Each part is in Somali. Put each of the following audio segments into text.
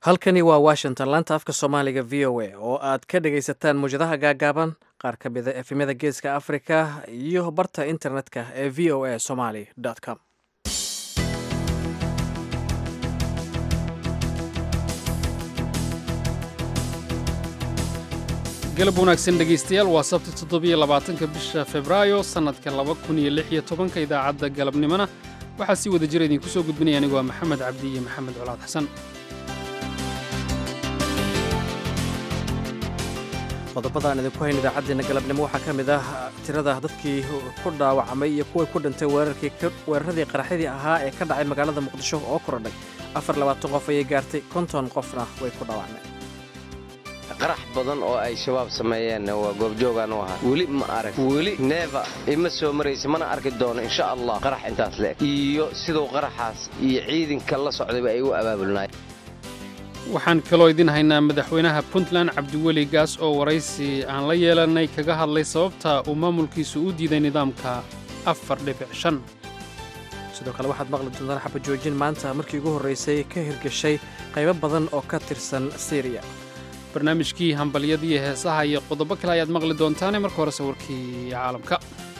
halkani waa washington laanta afka soomaaliga v o a oo aad ka dhagaysataan muwjadaha gaagaaban qaar ka mida efemyada geeska africa iyo barta internetka ee v o a somaly com galab wanaagsan dhegaystayaal waa sabti toddobiyo labaatanka bisha febraayo sannadka laba kun iyo lix iyo tobanka idaacadda galabnimona waxaa si wada jira idinku soo gudbinaya anigu waa maxamed cabdi iyo maxamed colaad xasan qodobadaan idinku hayn idaacaddeenna galabnimo waxaa ka mid ah tirada dadkii ku dhaawacmay iyo kuway ku dhintay weeraradii qaraxyadii ahaa ee ka dhacay magaalada muqdisho oo korodhay afar labaatan qof ayay gaartay konton qofna way ku dhaawacmeen qarax badan oo ay shabaab sameeyeen waa goobjoogaan u ahaa weli ma arag weli neeva ima soo maraysa mana arki doono insha allah qarax intaas leeg iyo siduu qaraxaas iyo ciidanka la socdayba ay u abaabulnaayeen waxaan kaloo idin haynaa madaxweynaha puntland cabdiweli gaas oo waraysi aan la yeelanay kaga hadlay sababta uu maamulkiisu u diiday nidaamka afar dhibic shan sidoo kale waxaad maqli doontaan xabajoojin maanta markii ugu horraysay ka hirgashay qaybo badan oo ka tirsan syriya barnaamijkii hambalyadiiyo heesaha iyo qodobo kale ayaad maqli doontaane marka hore sawirkii caalamka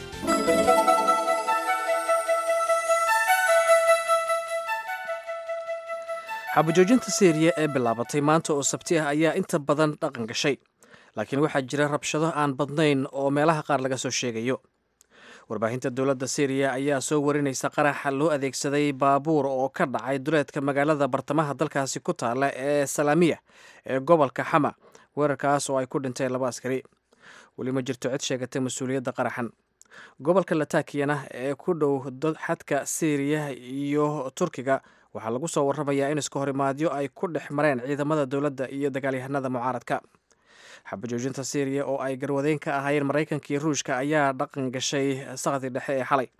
xabajoojinta syriya ee bilaabatay maanta oo sabti ah ayaa inta badan dhaqan gashay laakiin waxaa jira rabshado aan badnayn oo meelaha qaar laga soo sheegayo warbaahinta dowladda syriya ayaa soo warinaysa qaraxa loo adeegsaday baabuur oo ka dhacay duleedka magaalada bartamaha dalkaasi ku taala ee salaamiya ee gobolka xama weerarkaas oo ay ku dhinteen laba askari weli ma jirto cid sheegatay mas-uuliyadda qaraxan gobolka latakiyana ee ku dhow xadka syriya iyo turkiga waxaa lagu soo warramayaa in iska horimaadyo ay ku dhex mareen ciidamada dowladda iyo dagaalyahanada mucaaradka xabajoojinta syriya oo ay garwadeyn ka ahaayeen maraykanka iyo ruushka ayaa dhaqan gashay sakdi dhexe ee xalay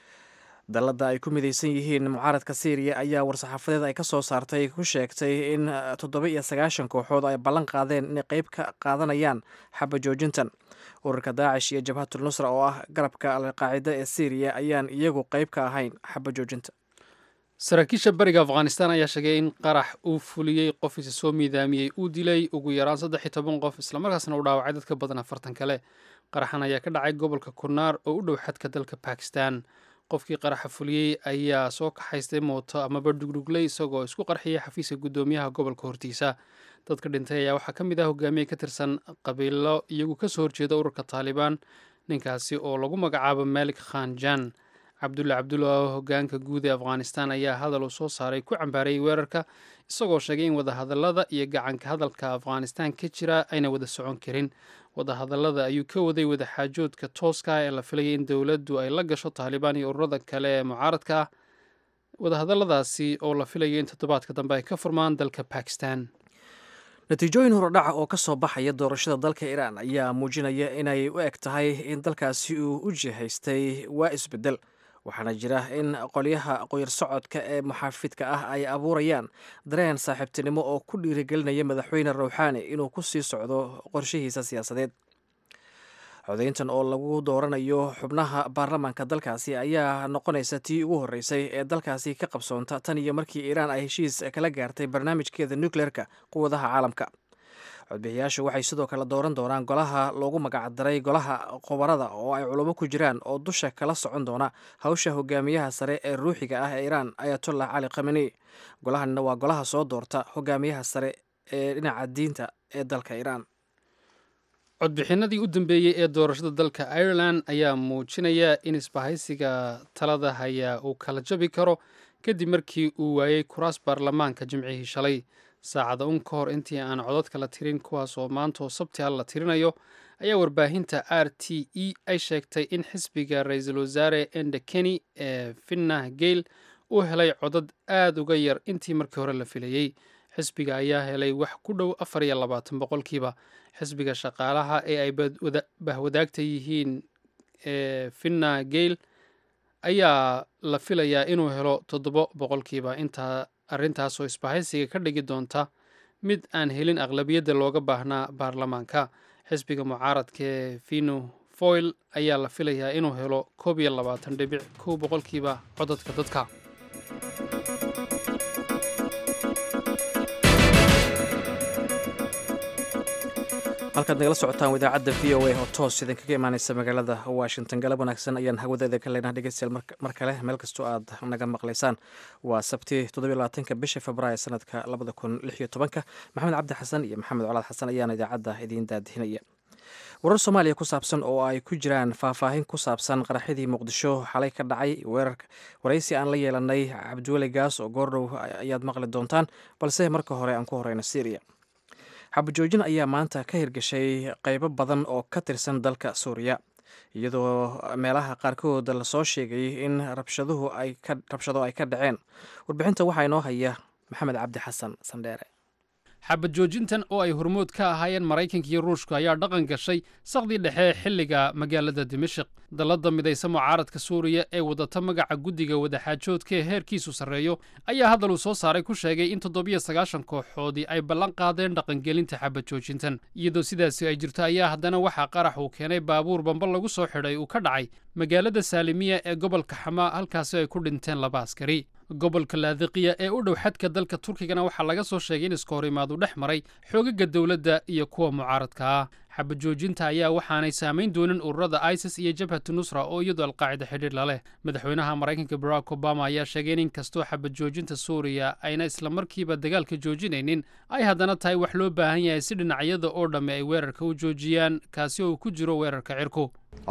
dalladda ay ku midaysan yihiin mucaaradka syriya ayaa war-saxaafadeed ay ka soo saartay ku sheegtay in toddoba iyo sagaashan kooxood ay ballan qaadeen inay qayb ka qaadanayaan xabajoojintan ururka daacish iyo jabhatul nusra oo ah garabka alqaacida ee syriya ayaan iyagu qayb ka ahayn xabajoojinta saraakiisha bariga afghanistan ayaa sheegay in qarax uu fuliyey qof isa soo miidaamiyey uu dilay ugu yaraan saddex iyo toban qof islamarkaasna uu dhaawacay dad ka badan afartan kale qaraxan ayaa ka dhacay gobolka kunaar oo u dhow xadka dalka bakistan qofkii qaraxa fuliyey ayaa soo kaxaystay mooto amaba dhugdhugley isagoo isku qarxiyay xafiiska guddoomiyaha gobolka hortiisa dadka dhintay ayaa waxaa ka mid ah hogaamiye ka tirsan qabiilo iyagu kasoo horjeeda ururka taalibaan ninkaasi oo lagu magacaabo malik khan jan cabdulle cabdulla oo hogaanka guud ee afghanistan ayaa hadal uu soo saaray ku cambaarayay weerarka isagoo sheegay in wadahadallada iyo gacanka hadalka afghanistan ka jira ayna wada socon karin wadahadallada ayuu ka waday wadaxaajoodka tooska ee la filayay in dowladdu ay la gasho taalibaan iyo ururada kale ee mucaaradka ah wadahadalladaasi oo la filayay in toddobaadka dambe ay ka furmaan dalka bakistan natiijooyin horodhaca oo ka soo baxaya doorashada dalka iiraan ayaa muujinaya inay u eg tahay in dalkaasi uu u jihaystay waa isbeddel waxaana jira in qolyaha qoyar socodka ee muxaafidka ah ay abuurayaan dareen saaxiibtinimo oo ku dhiirigelinaya madaxweyne rawxaani inuu ku sii socdo qorshihiisa siyaasadeed codayntan oo lagu dooranayo xubnaha baarlamaanka dalkaasi ayaa noqonaysa tii ugu horreysay ee dalkaasi ka qabsoonta tan iyo markii iiraan ay heshiis kala gaartay barnaamijkeeda nukleerka quwadaha caalamka codbixiyaashu waxay sidoo kale dooran doonaan golaha loogu magacdaray golaha khubarada oo ay culamo ku jiraan oo dusha kala socon doona hawsha hogaamiyaha sare ee ruuxiga ah ee iiraan ayatollah cali khameni golahanina waa golaha soo doorta hogaamiyaha sare ee dhinaca diinta ee dalka iiraan codbixinadii u dambeeyey ee doorashada dalka ireland ayaa muujinaya in isbahaysiga talada hayaa uu kala jabi karo kadib markii uu waayey kuraas baarlamaanka jimcihii shalay saacada un ka hor intii aan codadka la tirin kuwaas oo maanta oo sabti hal la tirinayo ayaa warbaahinta r t e ay sheegtay in xisbiga ra-iisul wasaare ende keni ee finnah geyl uu helay codad aad uga yar intii markii hore la filayey xisbiga ayaa helay wax ku dhow afar iyo labaatan boqolkiiba xisbiga shaqaalaha ee ay bahwadaagta yihiin ee finna geyl ayaa la filayaa inuu helo toddobo boqolkiiba intaa arrintaasoo isbahaysiga ka dhigi doonta mid aan helin aqlabiyadda looga baahnaa baarlamaanka xisbiga mucaaradka ee fino foil ayaa la filayaa inuu helo koob iyo labaatan dhibic kow boqolkiiba codadka dadka halkaad nagala socotaan idaacadda v o a oo toos idinkaga imaaneysa magaalada washington galab wanaagsan ayaan hawadeeda ka leenaha dhegeystayaal mar kale meel kastoo aad naga maqlaysaan waa sabti toddobylabaatanka bisha februaayo sanadka labada kun lix iyo tobanka maxamed cabdi xasan iyo maxamed colaad xasan ayaana idaacadda idiin daadihinaya warar soomaaliya ku saabsan oo ay ku jiraan faahfaahin ku saabsan qaraxyadii muqdisho xalay ka dhacay waraysi aan la yeelanay cabdiweli gaas oo goordhow ayaad maqli doontaan balse marka hore aan ku horeyno syriya xabajoojin ayaa maanta ka hirgashay qeybo badan oo ka tirsan dalka suuriya iyadoo meelaha qaarkood lasoo sheegay in rabshado ay ka dhaceen warbixinta waxaa inoo haya maxamed cabdi xasan sandheere xabad joojintan oo ay hormood ka ahaayeen maraykanka iyo ruushka ayaa dhaqan gashay saqdii dhexe xilliga magaalada dimashik dallada midaysa mucaaradka suuriya ee wadata magaca guddiga wadaxaajoodka ee heerkiisu sarreeyo ayaa hadal uu soo saaray ku sheegay in toddobiyo sagaashan kooxoodii ay ballan qaadeen dhaqangelinta xabad joojintan iyadoo sidaasi ay jirto ayaa haddana waxaa qarax uu keenay baabuur bamba lagu soo xidhay uu ka dhacay magaalada saalimiya ee gobolka xamaa halkaasi ay ku dhinteen laba askari gobolka laadiqiya ee u dhow xadka dalka turkigana waxaa laga soo sheegay in iska hor imaadu dhex maray xoogaga dowladda iyo kuwa mucaaradka ah xabad joojinta ayaa waxaanay saamayn doonin ururada isis iyo jabhatu nusra oo iyadu alqaacida xidhiir la leh madaxweynaha maraykanka barack obama ayaa sheegay in inkastoo xabad joojinta suuriya ayna islamarkiiba dagaalka joojinaynin ay haddana tahay wax loo baahan yahay si dhinacyada oo dhamme ay weerarka u joojiyaan kaasi oo ku jiro weerarka cirku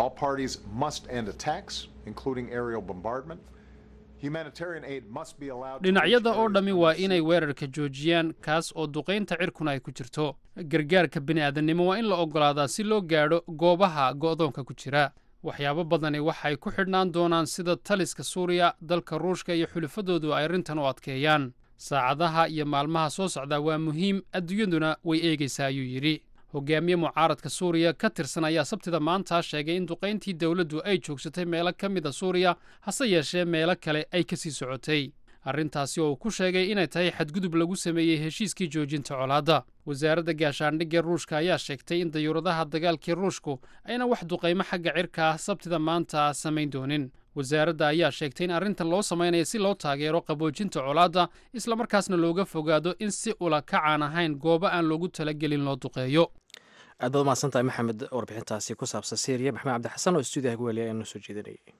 dhinacyada oo dhammi waa inay weerarka joojiyaan kaas oo duqaynta cirkuna ay ku jirto gargaarka bini'aadannimo waa in la oggolaadaa si loo gaadho goobaha go'doonka ku jira waxyaabo badani waxay ku xidhnaan doonaan sida taliska suuriya dalka ruushka iyo xulafadoodu ay arrintan u adkeeyaan saacadaha iyo maalmaha soo socdaa waa muhiim adduunyaduna way eegaysaa ayuu yidhi hogaamiye mucaaradka suuriya ka tirsan ayaa sabtida maanta sheegay in duqayntii dowladdu ay joogsatay meelo ka mid a suuriya hase yeeshee meelo kale ay ka sii socotay arrintaasi oo uu ku sheegay inay tahay xadgudub lagu sameeyey heshiiskii joojinta colaadda wasaaradda gaashaandhigga ruushka ayaa sheegtay in dayuuradaha dagaalkii ruushku ayna wax duqaymo xagga cirka ah sabtida maanta samayn doonin wasaaradda ayaa sheegtay in arrintan loo samaynaya si loo taageero qaboojinta colaadda islamarkaasna looga fogaado in si ula kacaan ahayn goobo aan loogu talagelin loo duqeeyo aad baad umahadsantahay maxamed warbixintaasi ku saabsan syriya maxamed cabdi xasan oo stuudiyaha guweliya ee noo soo jeedinayay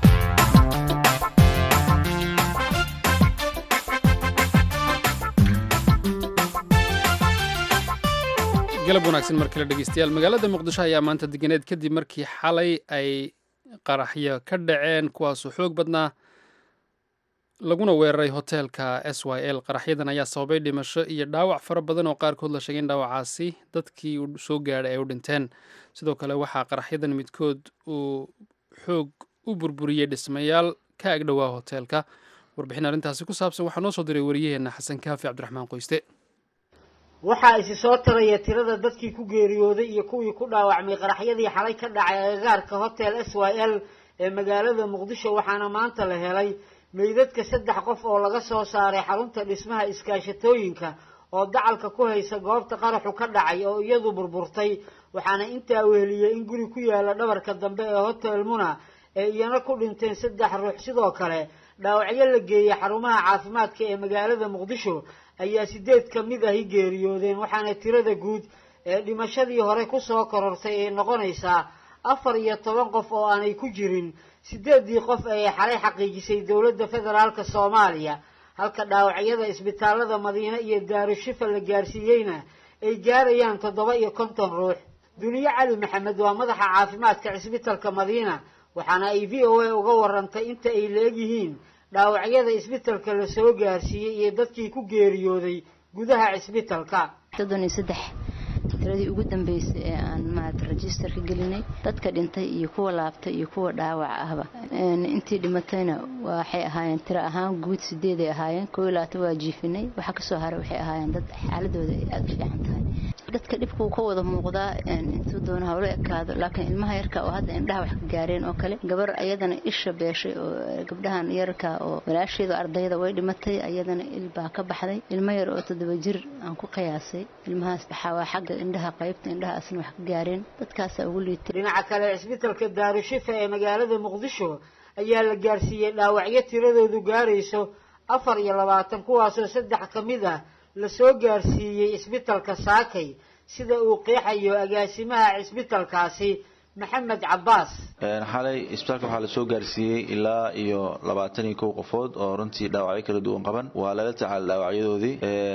galab wanaagsan mar kale dhegeystayaal magaalada muqdisho ayaa maanta deganeed kadib markii xalay ay qaraxyo ka dhaceen kuwaasoo xoog badnaa laguna weeraray hoteelka s y l qaraxyadan ayaa sababay dhimasho iyo dhaawac fara badan oo qaarkood la sheegay in dhaawacaasi dadkii soo gaadhay ay u dhinteen sidoo kale waxaa qaraxyadan midkood uu xoog u burburiyey dhismayaal ka agdhowaa hoteelka warbixin arrintaasi ku saabsan waxaa noo soo diray wariyaheenna xasan kaafi cabdiraxmaan qoyste waxaa isi soo taraya tirada dadkii ku geeriyooday iyo kuwii ku dhaawacmay qaraxyadii xalay ka dhacay agagaarka hotel s y l ee magaalada muqdisho waxaana maanta la helay meydadka saddex qof oo laga soo saaray xarunta dhismaha iskaashatooyinka oo dacalka ku haysa goobta qaraxu ka dhacay oo iyadu burburtay waxaana intaa weheliyey in guri ku yaala dhabarka dambe ee hotel muna ee iyana ku dhinteen saddex ruux sidoo kale dhaawacyo la geeyey xarumaha caafimaadka ee magaalada muqdisho ayaa sideed ka mid ahi geeriyoodeen waxaana tirada guud ee dhimashadii hore kusoo korortay ay noqonaysaa afar iyo toban qof oo aanay ku jirin sideeddii qof ee xalay xaqiijisay dowladda federaalka soomaaliya halka dhaawacyada isbitaalada madiine iyo daarushifa la gaarsiiyeyna ay gaarayaan toddoba iyo konton ruux duniye cali maxamed waa madaxa caafimaadka cisbitalka madiina waxaana ay v o a uga warantay inta ay leegyihiin dhaawacyada isbitalka la soo gaarsiiyey iyo dadkii ku geeriyooday gudaha cisbitalka soddon iyo saddex tiradii ugu dambeysay ee aan maarata registerka gelinay dadka dhintay iyo kuwa laabtay iyo kuwa dhaawac ahba intii dhimatayna waxay ahaayeen tiro ahaan guud sideeday ahaayeen koo iyo labaatan waa jiifinay waxaa kasoo haray waxay ahaayeen dad xaaladooda ay aada u fiican tahay dadka dhibkuu ka wada muuqdaa intuu doona hawlo ekaado laakiin ilmaha yarka oo hadda indhaha wax ka gaareen oo kale gabar ayadana isha beeshay oo gabdhahan yarka oo walaasheedu ardayda way dhimatay ayadana il baa ka baxday ilmo yar oo toddoba jir aan ku qiyaasay ilmahaas waxaa waa xagga indhaha qaybta indhahaasna wax ka gaareen dadkaasaa ugu liitay dhinaca kale cisbitalka daarushifa ee magaalada muqdisho ayaa la gaarsiiyey dhaawacyo tiradoodu gaarayso afar iyo labaatan kuwaasoo saddex ka mid ah lasoo gaarsiiyey isbitalka saakay sida uu qeexayo agaasimaha cisbitalkaasi maxamed cabbaas xalay isbitaalka waxaa lasoo gaarsiiyey ilaa iyo labaatan iyo kow qofood oo runtii dhaawacyo kala duwan qaban waa lala tacaala dhaawacyadoodii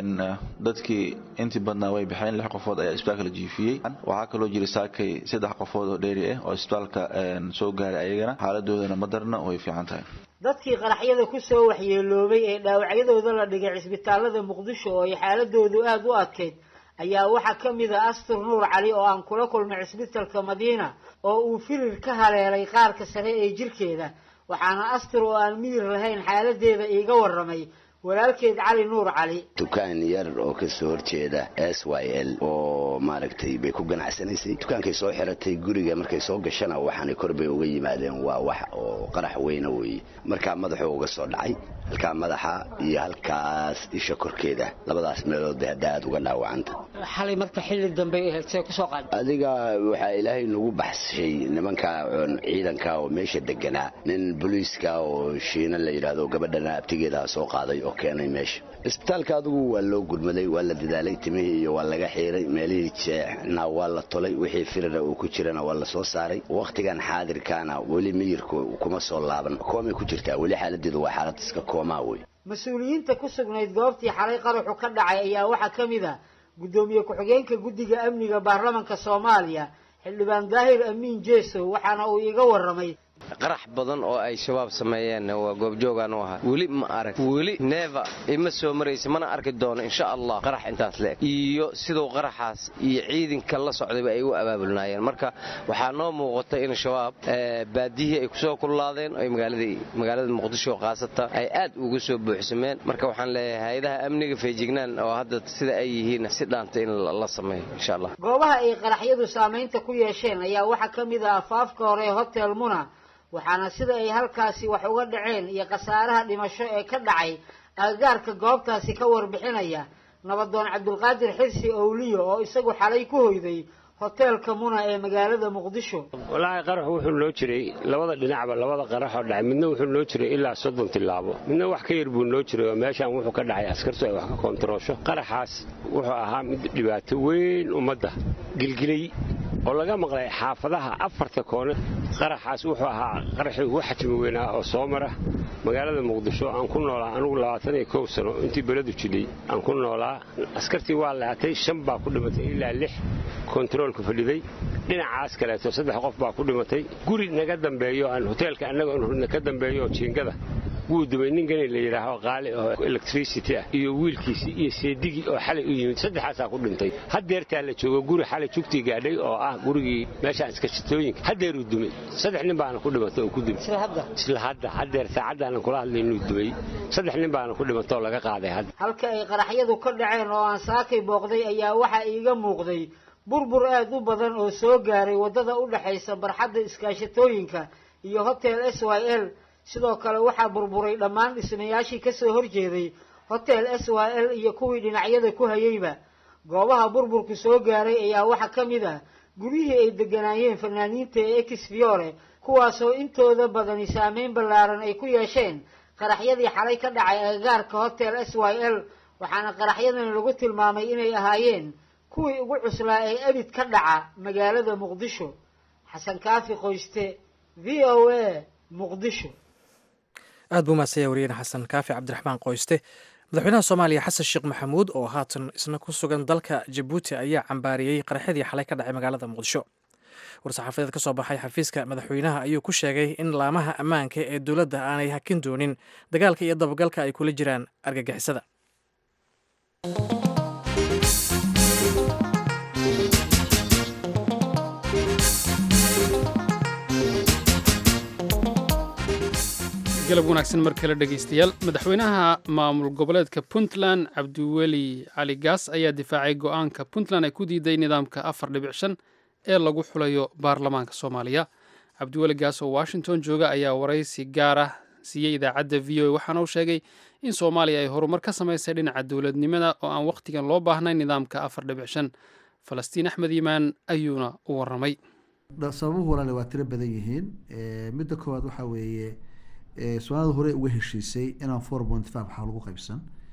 dadkii intii badnaa way baxeen lix qofood ayaa isbitaalka la jiifiyey waxaa kaloo jira saakay saddex qofood oo dheeri ah oo isbitaalka soo gaaray ayagana xaaladoodana madarna way fiican tahay dadkii qaraxyada ku soo waxyeeloobay ee dhaawacyadooda la dhigay cisbitaalada muqdisho oo ay xaaladoodu aada u adkayd ayaa waxaa ka mid a astur nuur cali oo aan kula kulmay cisbitalka madiina oo uu firir ka haleelay qaarka sare ee jirkeeda waxaana astur oo aan miyir lahayn xaaladeeda iiga warramay walaalkeed cali nuur cali dukaan yar oo kasoo horjeeda s y l oo maaragtay bay ku ganacsanaysay dukaankay soo xiratay guriga markay soo gashana waxaanay kor bay uga yimaadeen waa wax oo qarax weyna weeye markaa madaxuu uga soo dhacay halkaa madaxa iyo halkaas isha korkeeda labadaas meelood bay hadda aada uga dhaawacanta xalay marka xilli dambe see kusoo qaad adiga waxaa ilaahay nagu baxshay nimanka ciidanka oo meesha deganaa nin booliiska oo shiina la yidhaahdo gabadhana abtigeedaa soo qaaday oo keenay meesha isbitaalka adigu waa loo gurmaday waa la dadaalay timihii iyo waa laga xiiray meelihii jeexna waa la tolay wixii firira uu ku jirana waa la soo saaray wakhtigan xaadirkaana weli miyirku kuma soo laaban koomay ku jirtaa weli xaaladeedu waa xaalad iska koomaa wey mas-uuliyiinta ku sugnayd goobtii xalay qaraxu ka dhacay ayaa waxaa ka mid a guddoomiye ku-xigeenka guddiga amniga baarlamanka soomaaliya xildhibaan daahir amiin jeesow waxaana uu iga warramay qarax badan oo ay shabaab sameeyeen waa goobjoogaan u ahaa weli ma arag weli neeva ima soo maraysa mana arki doono insha allah qarax intaas leeg iyo siduu qaraxaas iyo ciidanka la socdayba ay u abaabulnaayeen marka waxaa noo muuqata in shabaab baadiyihii ay kusoo kullaadeen oy magaalada muqdisho khaasata ay aad uga soo buuxsameen marka waxaan leeyahay hay-adaha amniga feejignaan oo hadda sida ay yihiin si dhaanta in la sameeyo insha allah goobaha ay qaraxyadu saamaynta ku yeesheen ayaa waxaa ka mid ah afaafka hore hotel muna waxaana sida ay halkaasi wax uga dhaceen iyo khasaaraha dhimasho ee ka dhacay agagaarka goobtaasi ka warbixinaya nabadoon cabdulqaadir xirsi owliyo oo isagu xalay ku hoyday hoteelka muna ee magaalada muqdisho walaahi qaraxu wuxuu noo jiray labada dhinacba labada qaraxoo dhacay midna wuxuu noo jiray ilaa soddon tilaabo midna wax ka yar buu noo jiray oo meeshaan wuxuu ka dhacay askartu ay wax ka koontaroosho qaraxaas wuxuu ahaa mid dhibaato weyn ummadda gilgilay oo laga maqlay xaafadaha afarta koone qaraxaas wuxuu ahaa qaraxii ugu xajmi weynaa oo soo mara magaalada muqdisho aan ku noolaa anugu labaatan iyo kow sano intii beledu jilay aan ku noolaa askartii waa laatay shan baa ku dhimatay ilaa lix kontaroolka fadhiday dhinacaas kaleeto saddex qof baa ku dhimatay guri naga dambeeyo aan hoteelka annaga ka dambeeyo jiingada wuu dumay nin gani la yidhaaho qaali oo electricity ah iyo wiilkiisii iyo seedigii oo xalay u yimid saddexaasaa ku dhintay haddeertaa la joogo guri xalay jugtii gaadhay oo ah gurigii meeshaan iskashitooyinka haddeeruu dumay saddex nin baana ku dhimatay oo ku dumay isla hadda haddeer saacaddaana kula hadlay inuu dumay saddex nin baana ku dhimatay oo laga qaaday hadda halka ay qaraxyadu ka dhaceen oo aan saakay booqday ayaa waxaa iiga muuqday burbur aad u badan oo soo gaaray waddada u dhexaysa barxadda iskaashatooyinka iyo hotel s y l sidoo kale waxaa burburay dhammaan dhismayaashii ka soo horjeeday hotel s y l iyo kuwii dhinacyada ku hayeyba goobaha burburku soo gaaray ayaa waxaa ka mid ah guryihii ay degganaayeen fanaaniinta ee ex fiore kuwaasoo intooda badani saameyn ballaaran ay ku yeesheen qaraxyadii xalay ka dhacay agagaarka hotel s y l waxaana qaraxyadan lagu tilmaamay inay ahaayeen kuwii ugu cuslaa ee abid ka dhaca magaalada muqdisho xasan kaafi qoyste v o a muqdisho aad buu maasaya wariyeen xasan kaafi cabdiraxmaan qoyste madaxweynaha soomaaliya xasan sheekh maxamuud oo haatan isna ku sugan dalka jabuuti ayaa cambaariyey qaraxyadii xalay ka dhacay magaalada muqdisho war-saxaafadeed ka soo baxay xafiiska madaxweynaha ayuu ku sheegay in laamaha ammaanka ee dowladda aanay hakin doonin dagaalka iyo dabagalka ay kula jiraan argagixisada galab wanaagsan mar kale dhegaystayaal madaxweynaha maamul goboleedka puntland cabdiweli cali gaas ayaa difaacay go-aanka puntland ay ku diiday nidaamka afar dhibic shan ee lagu xulayo baarlamaanka soomaaliya cabdiweli gaas oo washington jooga ayaa waraysi gaar ah siiyey idaacadda v o a waxaana uu sheegay in soomaaliya ay horumar ka samaysay dhinaca dowladnimada oo aan wakhtigan loo baahnayn nidaamka afar dhibic shan falastiin axmed yimaan ayuuna u waramay sababuhu walaale waa tiro badan yihiin midda koowaad waxaa weeye soomaalida hore uga heshiisay inaan four point five waxaa lagu qaybsan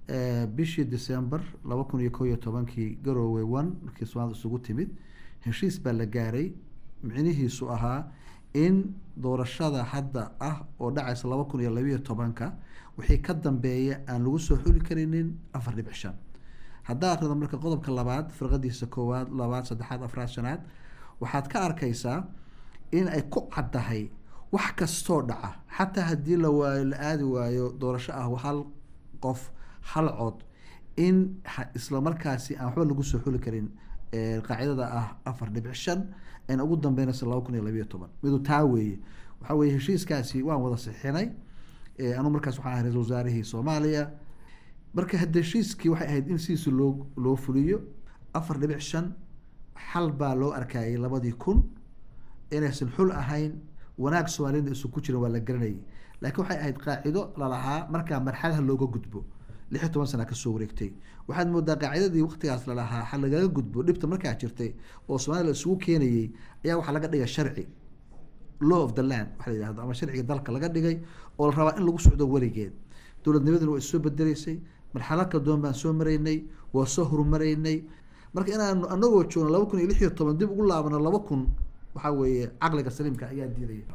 bishii december laba kun iyo ko iyo tobankii garowe one markii soomaalida isugu timid heshiis baa la gaaray micnihiisu ahaa in doorashada hadda ah oo dhacaysa laba kun iyo labiiyo tobanka wixii ka dambeeya aan lagu soo xuli karinin afar dhibic shan haddaa akrida marka qodobka labaad firqadiisa koowaad labaad saddexaad afraad shanaad waxaad ka arkaysaa in ay ku caddahay wax kastoo dhaca xataa haddii la waayo la aadi waayo doorasho ah hal qof hal cod in isla markaasi aan waxba lagu soo xuli karin qaacidada ah afar dhibic shan ayna ugu dambeynaysa laba kun iyo labiiyo toban midu taa weeye waxaa weye heshiiskaasi waan wada sixinay anuu markaas waxaan ahay ra-isul wasaarihii soomaaliya marka hadda heshiiskii waxay ahayd in sidiisa loo loo fuliyo afar dhibic shan xal baa loo arkayay labadii kun inaysan xul ahayn wanaag soomaaliyada isu ku jiran waa la garanayay laakiin waxay ahayd qaacido lalahaa markaa marxalaha looga gudbo lix iyo toban sana kasoo wareegtay waxaad moodaa qaacidadii waqtigaas lalahaa ha lagaga gudbo dhibta markaa jirtay oo soomaliya la isugu keenayay ayaa waxaa laga dhigay sharci law of the land waxa la yihahdo ama sharciga dalka laga dhigay oo la rabaa in lagu socdo weligeed dowladnimaduna waa isoo bedeleysay marxalad kala duwan baan soo maraynay waa soo horumaraynay marka inaanu anagoo joogno laba kun iyo lix iyo toban dib ugu laabano laba kun waxaa weeye caqliga saliimka ayaa diidaya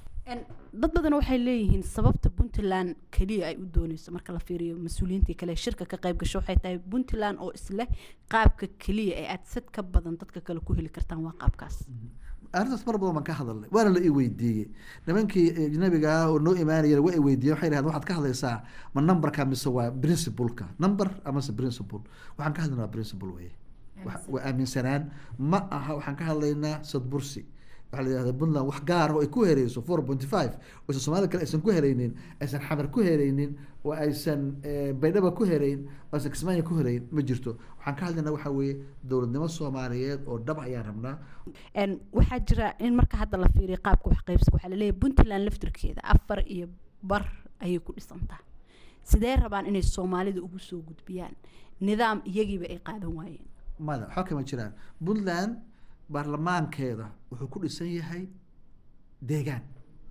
dad badan waxay leeyihiin sababta puntland keliya ay u dooneyso marka la fiiriyo mas-uuliyiintii kale shirka ka qayb gasho waxay tahay puntland oo isleh qaabka keliya ee aad sad ka badan dadka kale ku heli kartaan waa qaabkaas arrintaas mar badan baan ka hadalnay waana la i weydiiyey nimankii ajnabiga ah oo noo imaanaya waa i weydiiyeen waxay dhahdeen waxaad ka hadlaysaa ma numberka mise waa principleka number amase principle waxaan ka hadlaynaa principle weye waa aaminsanaan ma aha waxaan ka hadlaynaa sadbursi waxaa la yihahda puntland wax gaar ah oo ay ku hereyso four pointy five oo aysan soomaalida kale aysan ku hereynin aysan xamar ku hereynin oo aysan baydhaba ku hereyn oo aysan kismaayo ku hereyn ma jirto waxaan ka hadlaynaa waxaa weeye dowladnimo soomaaliyeed oo dhab ayaan rabnaa waxaa jira in marka hadda la fiiriyo qaabka wax qaybsiga waxaa laleeyahay puntland laftirkeeda afar iyo bar ayay ku dhisantaa sidee rabaan inay soomaalida ugu soo gudbiyaan nidaam iyagiiba ay qaadan waayeen mada waxba kama jiraan puntland baarlamaankeeda wuxuu ku dhisan yahay deegaan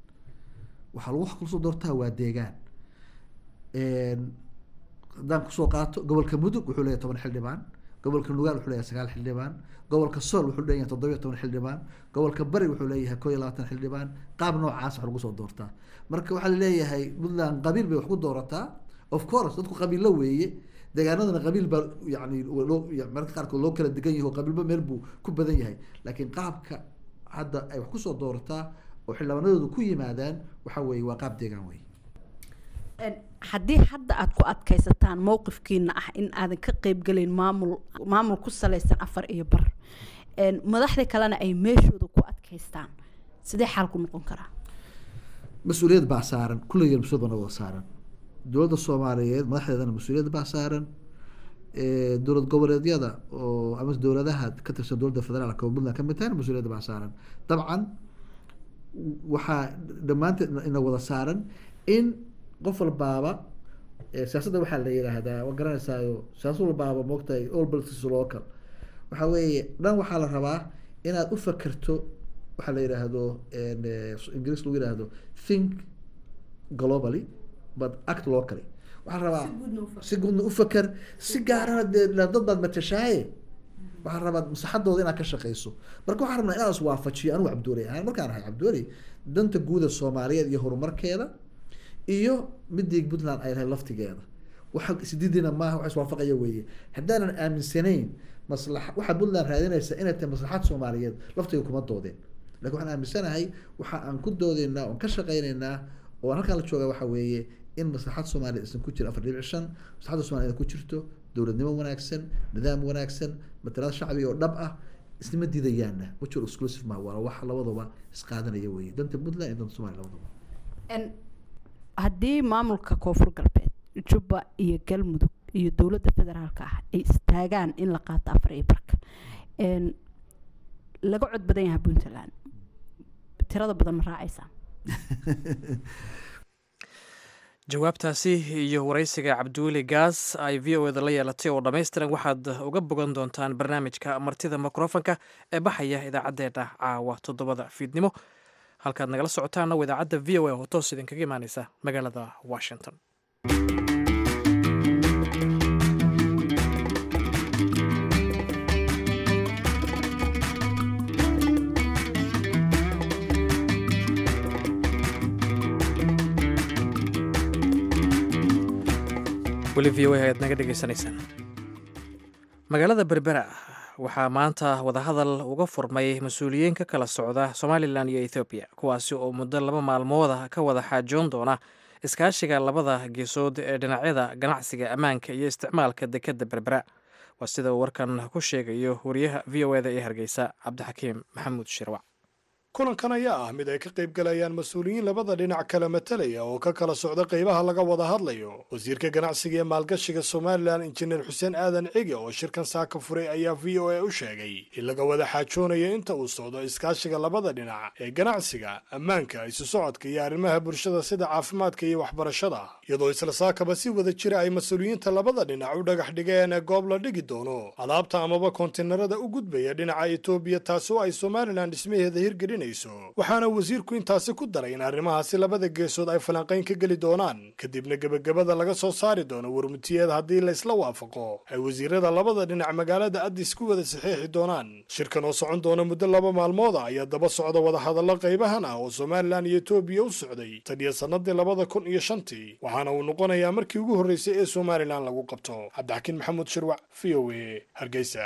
waxaa lagu kusoo doortaa waa deegaan haddaan kusoo qaato gobolka mudug wuxuu leeyahay toban xildhibaan gobolka nugaal wuxuu leeyahay sagaal xildhibaan gobolka sool wuxuu leeyahay toddobiyo toban xildhibaan gobolka bari wuxuu leeyahay koo iyo labaatan xildhibaan qaab noocaas wax lagu soo doortaa marka waxaa laleeyahay puntland qabiil bay wax ku doorataa of course dadku qabiillo weeye deegaanadana qabiil baa yani loo mararka qaarkood loo kala degan yahay oo qabiilba meel buu ku badan yahay laakiin qaabka hadda ay wax kusoo doorataa oo xildhibaanadoodu ku yimaadaan waxa weeye waa qaab deegaan wey haddii hadda aada ku adkaysataan mowqifkiina ah in aadan ka qeybgelayn maamul maamul ku salaysan afar iyo bar madaxda kalena ay meeshooda ku adkaystaan sidee xaalku noqon karaa mas-uuliyad baa saaran kulligeen mas-uuliyad baa wada saaran dowladda soomaaliyeed madaxdeedana mas-uuliyad baa saaran dowlad goboleedyada oo ama dowladaha ka tirsan dowladda federaalka oo puntland ka mid tahayna mas-uuliyadda baa saaran dabcan waxaa dhammaanteed ina wada saaran in qof walbaaba siyaasadda waxaa la yidhaahdaa waa garanaysaayo siyaasad walbaaba moogtahay all politics local waxaa weeye dhan waxaa la rabaa inaad u fakerto waxaa la yidhaahdo ingiriis lagu yidhaahdo think globally but act locally waxaa rabaa si guudna u faker si gaarana dee dad baad matashaaye waxaa rabaa maslaxadooda inaad ka shaqeyso marka waxaa rabnaa inaan iswaafajiyo anugu cabduuley ahaan markaan ahay cabduuley danta guuda soomaaliyeed iyo horumarkeeda iyo midii puntland ay lahay laftigeeda waxa isdiidina maaha wax iswaafaqaya weeye haddaanan aaminsanayn maslaxa waxaa puntland raadinaysa inay tahay maslaxad soomaaliyeed laftiga kuma doodeen lakin waxaan aaminsanahay waxa aan ku doodeynaa oon ka shaqeyneynaa oo halkaan la jooga waxa weeye in maslaxad soomaaliya isan ku jiro afar dhibic shan maslaxadda soomaliya ku jirto dowladnimo wanaagsan nidaam wanaagsan matalaad shacbiga oo dhab ah isnima diidayaana mutual exclusive ma waa wax labaduba isqaadanaya weeye danta puntland iyo danta somalia labaduba haddii maamulka koonfur galbeed jubba iyo galmudug iyo dowladda federaalka ah ay istaagaan in la qaato afar iyo barka laga cod badan yahay puntland tirada badan ma raacaysaa jawaabtaasi iyo waraysiga cabdiweli gaas ay v o eda la yeelatay oo dhammaystiran waxaad uga bogan doontaan barnaamijka martida mikrofonka ee baxaya idaacaddeena caawa toddobada fiidnimo halkaad nagala socotaana waa idaacadda v o a oo toos idinkaga imaaneysa magaalada washington weli v o a ayaad naga dhegaysanaysaan magaalada berbera waxaa maanta wadahadal uga furmay mas-uuliyiin ka kala socda somalilan iyo ethoobiya kuwaasi oo muddo laba maalmooda ka wada xaajoon doona iskaashiga labada geesood ee dhinacyada ganacsiga ammaanka iyo isticmaalka dekedda berbera waa sida uu warkan ku sheegayo wariyaha v o eda ee hargeysa cabdixakiim maxamuud shirwac kulankan ayaa ah mid ay ka qayb galayaan mas-uuliyiin labada dhinac kala matalaya oo ka kala socda qaybaha laga wada hadlayo wasiirka ganacsiga ee maalgashiga somalilan injineer xuseen aadan cige oo shirkan saaka furay ayaa v o a u sheegay in laga wada xaajoonayo inta uu socdo iskaashiga labada dhinac ee ganacsiga ammaanka isu socodka iyo arrimaha bulshada sida caafimaadka iyo waxbarashada iyadoo isla saakaba si wada jira ay mas-uuliyiinta labada dhinac u dhagax dhigeen goob la dhigi doono alaabta amaba konteynarada u gudbaya dhinaca etoobiya taasi oo ay somalilan dhismaheeda hirgelin waxaana wasiirku intaasi ku daray in arrimahaasi labada geesood ay falanqayn ka geli doonaan kadibna gebagabada laga soo saari doono warmutiyeed haddii laysla waafaqo ay wasiirada labada dhinac magaalada addis ku wada saxiixi doonaan shirkan oo socon doona muddo laba maalmooda ayaa daba socda wadahadallo qaybahan ah oo somalilan iyo etoobiya u socday taniyo sannadii labada kun iyo shantii waxaana uu noqonayaa markii ugu horreysay ee somalilan lagu qabto cabdixakiin maxamuud shirwac v o a hargeysa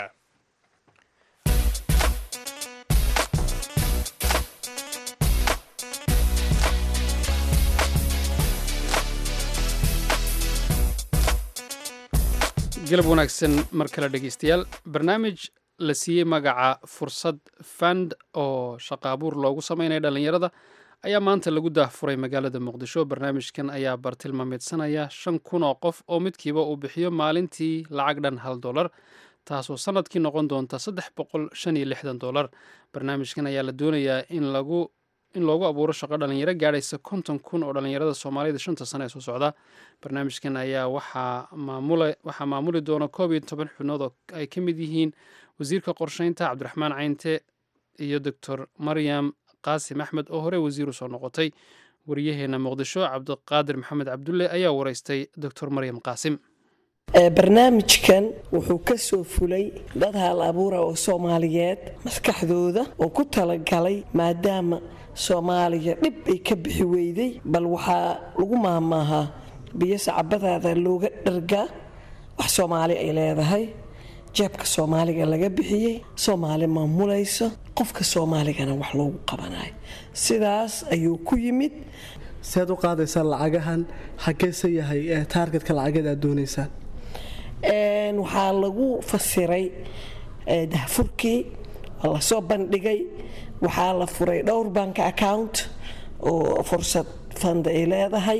galab wanaagsan mar kale dhegeystayaal barnaamij la siiyey magaca fursad fand oo shaqa abuur loogu sameynaya dhallinyarada ayaa maanta lagu daahfuray magaalada muqdisho barnaamijkan ayaa bartilmaameedsanaya shan kun oo qof oo midkiiba uu bixiyo maalintii lacag dhan hal dolar taasoo sanadkii noqon doonta saddex boqol shan iyo lixdan dolar barnaamijkan ayaa la doonayaa in lagu in loogu abuuro shaqo dhalinyaro gaadhaysa konton kun oo dhallinyarada soomaalida shanta sane ee soo socda barnaamijkan ayaa waxaa maamuli doona koob iyo toban xubnood oo ay ka mid yihiin wasiirka qorsheynta cabdiraxmaan caynte iyo doctor maryam qaasim axmed oo hore wasiiru soo noqotay wariyaheena muqdisho cabdiqaadir maxamed cabdulle ayaa wareystay doctor maryam qaasim barnaamijkan wuxuu ka soo fulay dad haal abuura oo soomaaliyeed maskaxdooda oo ku talagalay maadaama soomaaliya dhib ay ka bixi weyday bal waxaa lagu maahmaahaa biyo sacabadaada looga dhargaa wax soomaali ay leedahay jeebka soomaaliga laga bixiyey soomaali maamulayso qofka soomaaligana wax loogu qabanayo sidaas ayuu ku yimid sead u qaadaysaan lacagahan xageese yahay taargetka lacageed aad doonaysaan waxaa lagu fasiray dahfurkii waa lasoo bandhigay waxaa la furay dhowr bank account oo fursad fand ay leedahay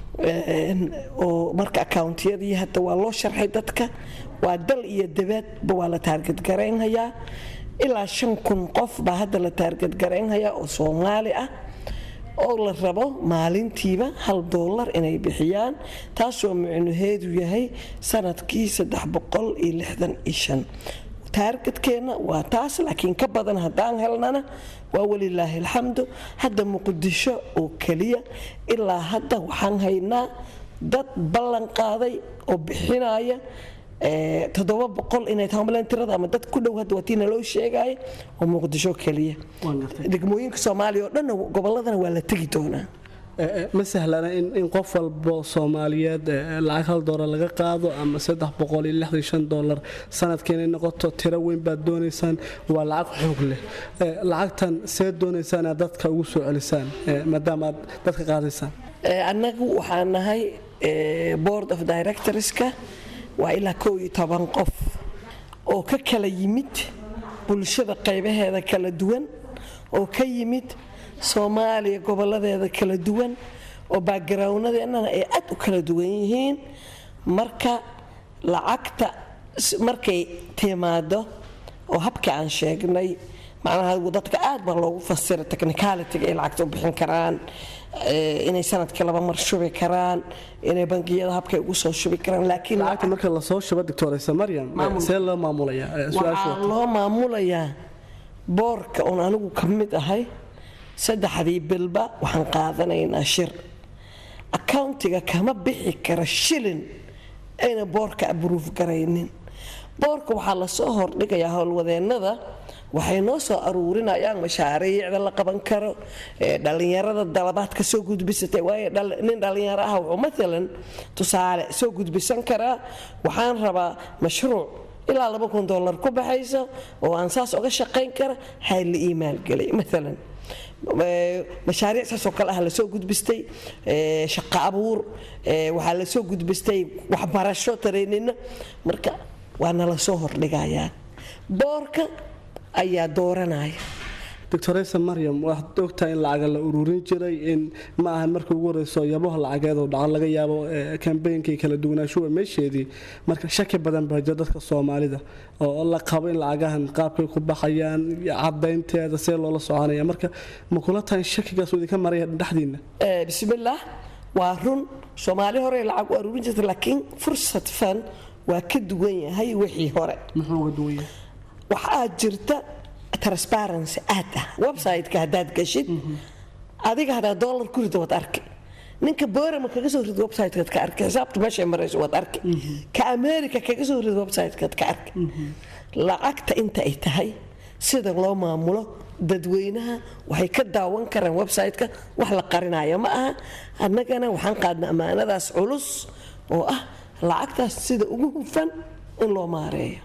oo marka accountiyadii hadda waa loo sharxay dadka waa dal iyo dabaadba waa la taargadgaraynhayaa ilaa shan kun qof baa hadda la taargadgaraynhayaa oo soomaali ah oo la rabo maalintiiba hal doolar inay bixiyaan taasoo micnaheedu yahay sanadkii taargadkeenna waa taas laakiin ka badan haddaan helnana waa walilaahi alxamdu hadda muqdisho oo keliya ilaa hadda waxaan haynaa dad ballan qaaday oo bixinaya toddoba boqol inay tahay tirada ama dad ku dhow hadda waa tii naloo sheegaya oo muqdisho keliya degmooyinka soomaaliya oo dhanna gobolladana waa la tegi doonaa ma sahlana in qof walbo soomaaliyeed lacag hal doolar laga qaado ama saddex boqol iyo lixdan shan doolar sanadkii inay noqoto tiro weyn baad doonaysaan waa lacag xoog leh lacagtan see doonaysaan inaad dadka ugu soo celisaan maadaama aad dadka qaadaysaan annagu waxaan nahay board of directorska waa ilaa kow iyo toban qof oo ka kala yimid bulshada qaybaheeda kala duwan oo ka yimid soomaaliya goboladeeda kala duwan oo backgroundnadeennana ay aad u kala duwan yihiin marka lacagta markay timaado oo habka aan sheegnay macnaha dadka aad baa loogu fasira technicalitiga ay lacagta u bixin karaan inay sanadkii laba mar shubi karaan inay bangiyada habkay ugu soo shubi karaan laakiin lacagta marka lasoo shubo doctoraysa maryam see loo maamulayaa waxaa loo maamulayaa boorka oon anigu ka mid ahay saddexdii bilba waxaan qaadanaynaa shir accountiga kama bixi kara shilin ayna boorka abruuf garaynin boorka waxaa lasoo hordhigayaa howlwadeennada waxay noo soo aruurinayaan mashaariicda la qaban karo dhallinyarada dalabaad ka soo gudbisatay waayo nin dhallinyaro ah wuxuu maalan tusaale soo gudbisan karaa waxaan rabaa mashruuc ilaa laba kun dollar ku baxayso oo aan saas oga shaqayn kara hay la ii maalgelay maalan mashaariic saasoo kale ah lasoo gudbistay shaqo abuur waxaa lasoo gudbistay waxbarasho tareenina marka waana lasoo hordhigayaa boorka ayaa dooranaya doctoresa maryam waxaad ogtahay in lacaga la ururin jiray in ma ahan markii ugu horeyso yabaha lacageed oo dhaco laga yaabo kambaynkay kala duwanaanshuwa meesheedii marka shaki badan baa jira dadka soomaalida oo la qabo in lacagahan qaabkay ku baxayaan cadaynteeda see loola soconaya marka ma kula tahay shakigaas idinka maraya dhexdiina bismillaah waa run soomaali hore lacag u aruurin jirta laakiin fursad fan waa ka duwan yahay wixii hore muxuu uga duwan yahay waxaa jirta transparency aad ah website-ka haddaad gashid adiga haddaad dollar ku rido waad arki ninka boorama kaga soo rido website-kaad ka arki xisaabta meeshay marayso waad arki ka america kaga soo rido website-kaad ka arki lacagta inta ay tahay sida loo maamulo dadweynaha waxay ka daawan karaan website-ka wax la qarinayo ma aha annagana waxaan qaadna ammaanadaas culus oo ah lacagtaas sida ugu hufan in loo maareeyo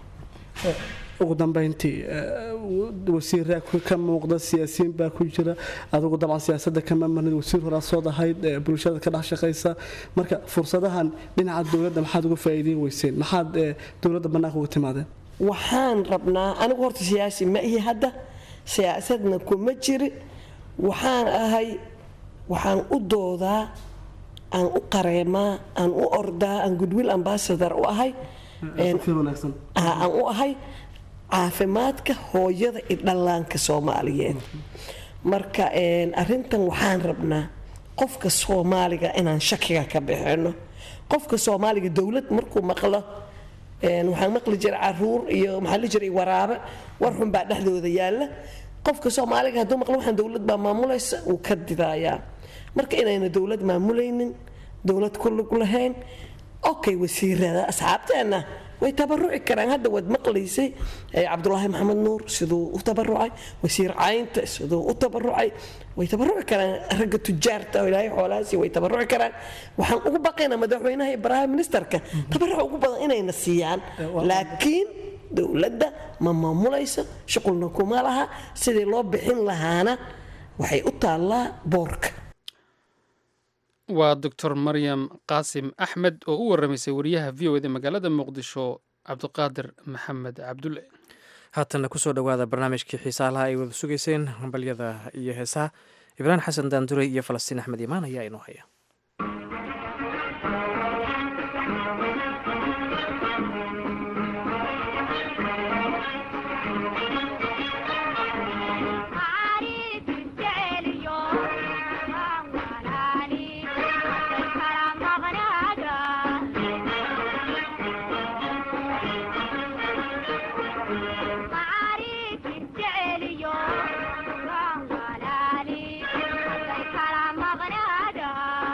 ugu dambeyntii wasiiraa ka muuqda siyaasiyiin baa ku jira adugu dabcan siyaasada kama marnid wasiir horaa soo dahayd bulshada ka dhex shaqaysa marka fursadahan dhinaca dowladda maxaad uga faa'iideyn weyseen maxaad dowladda bannaanka uga timaadeen waxaan rabnaa anigu horta siyaasi ma ihi hadda siyaasadna kuma jiri waxaan ahay waxaan u doodaa aan u qareemaa aan u ordaa aan goodwill ambassador u ahay aan u ahay caafimaadka hooyada iyo dhallaanka soomaaliyeed marka arintan waxaan rabnaa qofka soomaaliga inaan shakiga ka bixino qofka soomaaliga dowlad markuu maqlo waxaan maqli jiray caruur iyo maxaa la jiray waraabe war xun baa dhexdooda yaalla qofka soomaaliga hadduu maqlo waxaan dowlad baa maamulaysa wuu ka didayaa marka inayna dowlad maamulaynin dowlad ku lug lahayn okay wasiirada asxaabteenna way tabaruci karaan hadda waad maqlaysay cabdulaahi maxamed nuur siduu u tabarucay wasiir caynta siduu u tabarucay way tabaruci karaan ragga tujaarta oo ilaahay xoolahaasi way tabaruci karaan waxaan ugu baqaynaa madaxweynaha iyo prime ministerka tabaruc ugu badan inayna siiyaan laakiin dowladda ma maamulayso shuqulna kuma laha sidii loo bixin lahaana waxay u taallaa boorka waa doctor maryam qaasim axmed oo u warramaysay wariyaha v o eda magaalada muqdisho cabdiqaadir maxamed cabdulle haatanna kusoo dhowaada barnaamijkii xiisaalaha ay wada sugayseen hambalyada iyo heesaha ibraahim xasan daandurey iyo falastiin axmed imaan ayaa inoo haya Thank you.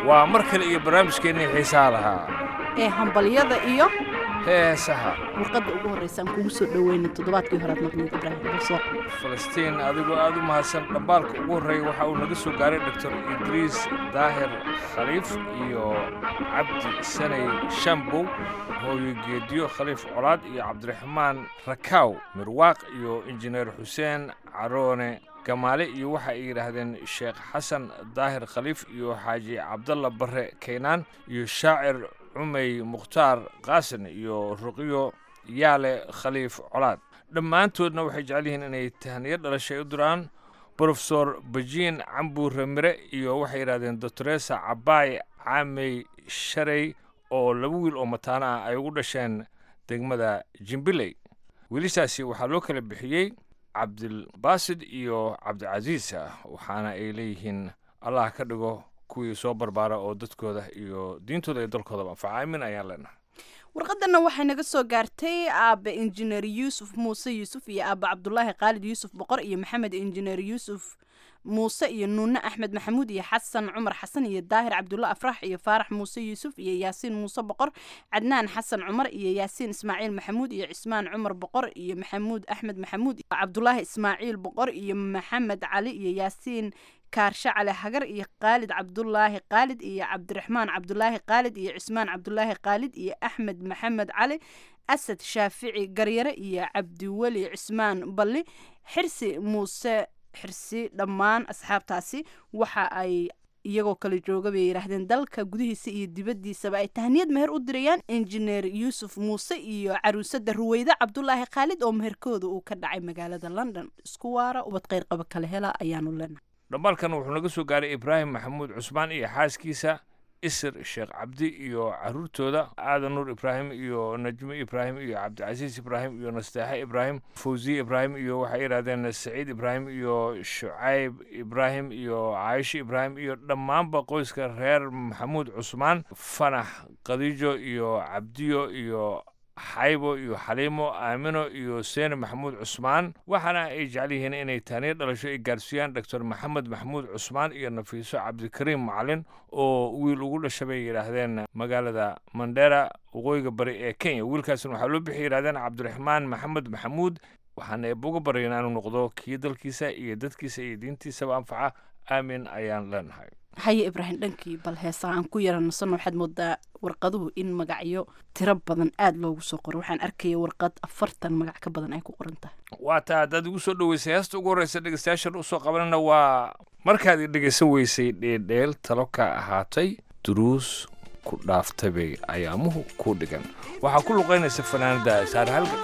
waa mar kale iyo barnaamijkeennii xiisaha lahaa ee hambalyada iyo heesaha warqadda ugu horreysa aan kugu soo dhoweyna toddobaadkii horead maqlid ibraahim balsoo falastiin adigoo aad u mahadsan dhambaalka ugu horreeya waxa uu naga soo gaaray doctor idriis daahir khaliif iyo cabdi sanay shambow hooyo geediyo khaliif colaad iyo cabdiraxmaan rakaaw mirwaaq iyo injineer xuseen caroone gamaale iyo waxa ay yidhaahdeen sheekh xasan daahir khaliif iyo xaaji cabdalla barre kaynaan iyo shaacir cumay mukhtaar qaasin iyo ruqyo yaale khaliif colaad dhammaantoodna waxay jecel yihiin inay tahniyo dhalashay u diraan brofesor bajiin cambuure mire iyo waxay yidhahdeen doctoresa cabaay caamey sharey oo laba wiil oo mataano ah ay ugu dhasheen degmada jimbiley wiilishaasi waxaa loo kala bixiyey cabdilbaasid iyo cabdicasiis waxaana ay leeyihiin allah ka dhigo kuwii soo barbaara oo dadkooda iyo diintooda iyo dalkoodaba anfaca aamin ayaan leenahay warqadana waxay naga soo gaartay aabe injineer yuusuf muuse yuusuf iyo aabe cabdulaahi khaalid yuusuf boqor iyo maxamed injineer yuusuf muuse iyo nuune axmed maxamuud iyo xasan cumar xasan iyo daahir cabdulla afrax iyo faarax muuse yuusuf iyo yaasiin muuse boqor cadnaan xasan cumar iyo yaasiin ismaaciil maxamuud iyo cismaan cumar boqor iyo maxamuud axmed maxamuud cabdulaahi ismaaciil boqor iyo maxamed cali iyo yaasiin kaarshe cali hagar iyo khaalid cabdulaahi khaalid iyo cabdiraxmaan cabdulaahi khaalid iyo cismaan cabdulaahi khaalid iyo axmed maxamed cali asad shaafici garyare iyo cabdiweli cismaan balli xirsi muuse xirsi dhammaan asxaabtaasi waxa ay iyagoo kala jooga bay yidhaahdeen dalka gudihiisa iyo dibaddiisaba ay tahniyad meher u dirayaan injineer yuusuf muuse iyo caruusada ruweyde cabdulaahi khaalid oo meherkooda uu ka dhacay magaalada london isku waara ubad qayrqaba kala hela ayaanu leenahay dhambaalkan wuxuu naga soo gaaray ibraahim maxamuud cusmaan iyo xaaskiisa isir sheekh cabdi iyo caruurtooda aadan nuur ibraahim iyo najmi ibraahim iyo cabdicasiis ibraahim iyo nasteexe ibraahim fawziye ibraahim iyo waxay yidhahdeen saciid ibraahim iyo shucayb ibraahim iyo caayisho ibraahim iyo dhammaanba qoyska reer maxamuud cusmaan fanax khadiijo iyo cabdiyo iyo xaybo iyo xaliimo aamino iyo seene maxamuud cusmaan waxaana ay jecel yihiin inay taaniyo dhalasho ay gaarsiiyaan doctor maxamed maxamuud cusmaan iyo nafiiso cabdikariim macalin oo wiil ugu dhasha bay yidhaahdeen magaalada mandera waqooyiga bari ee kenya wiilkaasna waxaa loo bixi yidhahdeen cabdiraxmaan maxamed maxamuud waxaana eebuga baryayn aanu noqdo kii dalkiisa iyo dadkiisa iyo diintiisaba anfaca aamin ayaan leenahay haye ibraahim dhankii bal heesaa aan ku yara nasanno waxaad moodaa warqaduhu in magacyo tiro badan aada loogu soo qoro waxaan arkaya warqad afartan magac ka badan ay ku qoran tahay waa taa haddaad igu soo dhoweysay heesta ugu horreysa dhegeystayaashan usoo qabanana waa markaad i dhegeysan weysay dheeldheel talo ka ahaatay duruus ku dhaaftay bay ayaamuhu ku dhigan waxaa ku luqaynaysa fanaanada saar halgan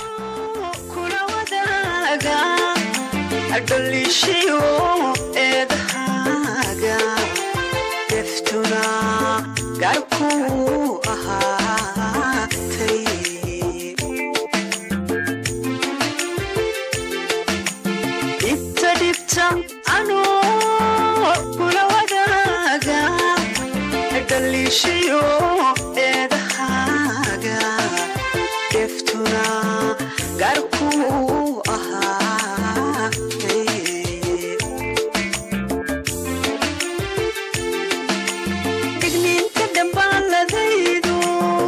garkuu ahaatay dhibta dhibta anuu kula wadaaga dhaliishayo eedahaaga deftuna garkuu ahaatay digniinta dhambaaladaydu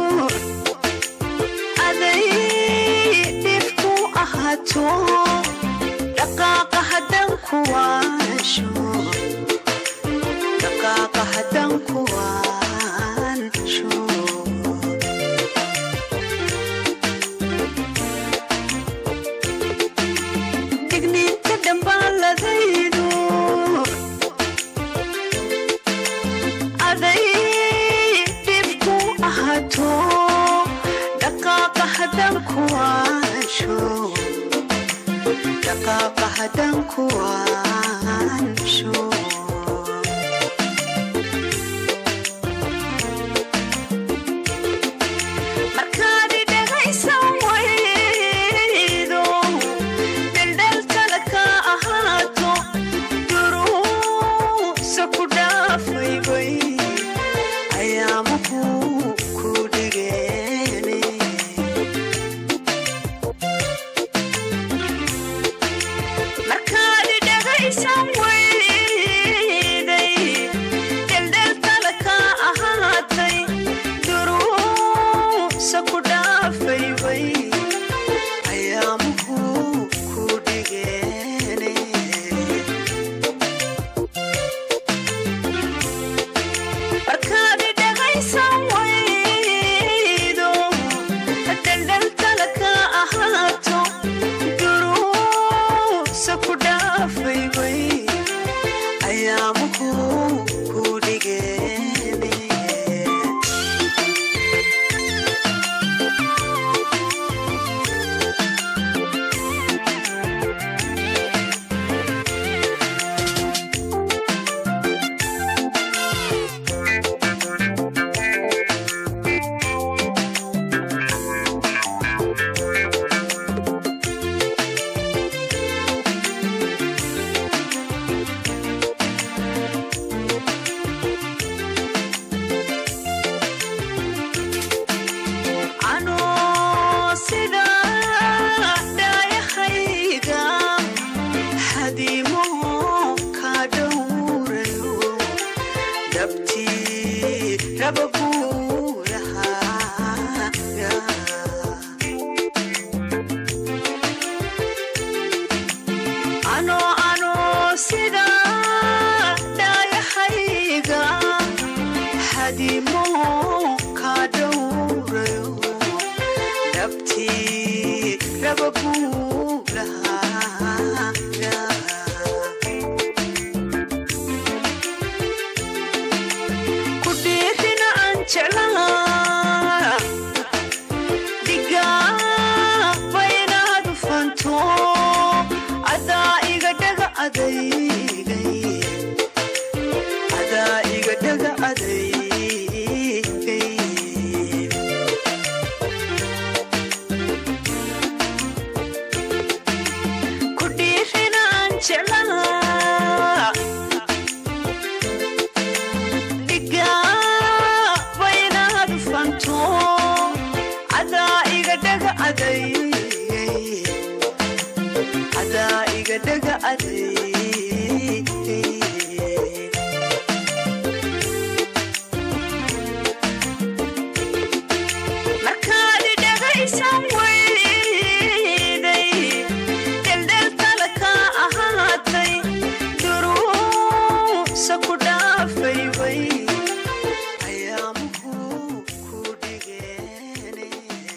aday dhibku ahaato dhaqaaqa haddaan ku waansho dhaqaaqa haddaan ku waansho digniinta dhambaaladaydu aday dhibku ahaato dhaqaaqa haddaan ku waansho dhaqaaqa haddaan ku waansho markaad dhegaysan waydo dheldheltala ka ahaato duruusa ku dhaafaybay ayaamuhu ku dhigeene markaad dhegaysan wayday dheldheltala ka raba guurahaaga ano ano sida dhaayahayga xadimo ka dhowrayo nabtii raba guurahaaga ku dhiirina aan jeclaa digaaba inaad ufanto adaa iga dhaga adeygay adaa iga dhaga adeygay ku dhiirina aan jeclaa digaaba inaad ufanto adaa iga dhaga adeygay adaa iga dhaga adeygay markaad dhagaysan weyday dheldheltala ka ahaatay duruusa ku dhaafay way ayaamuhu ku dhigeen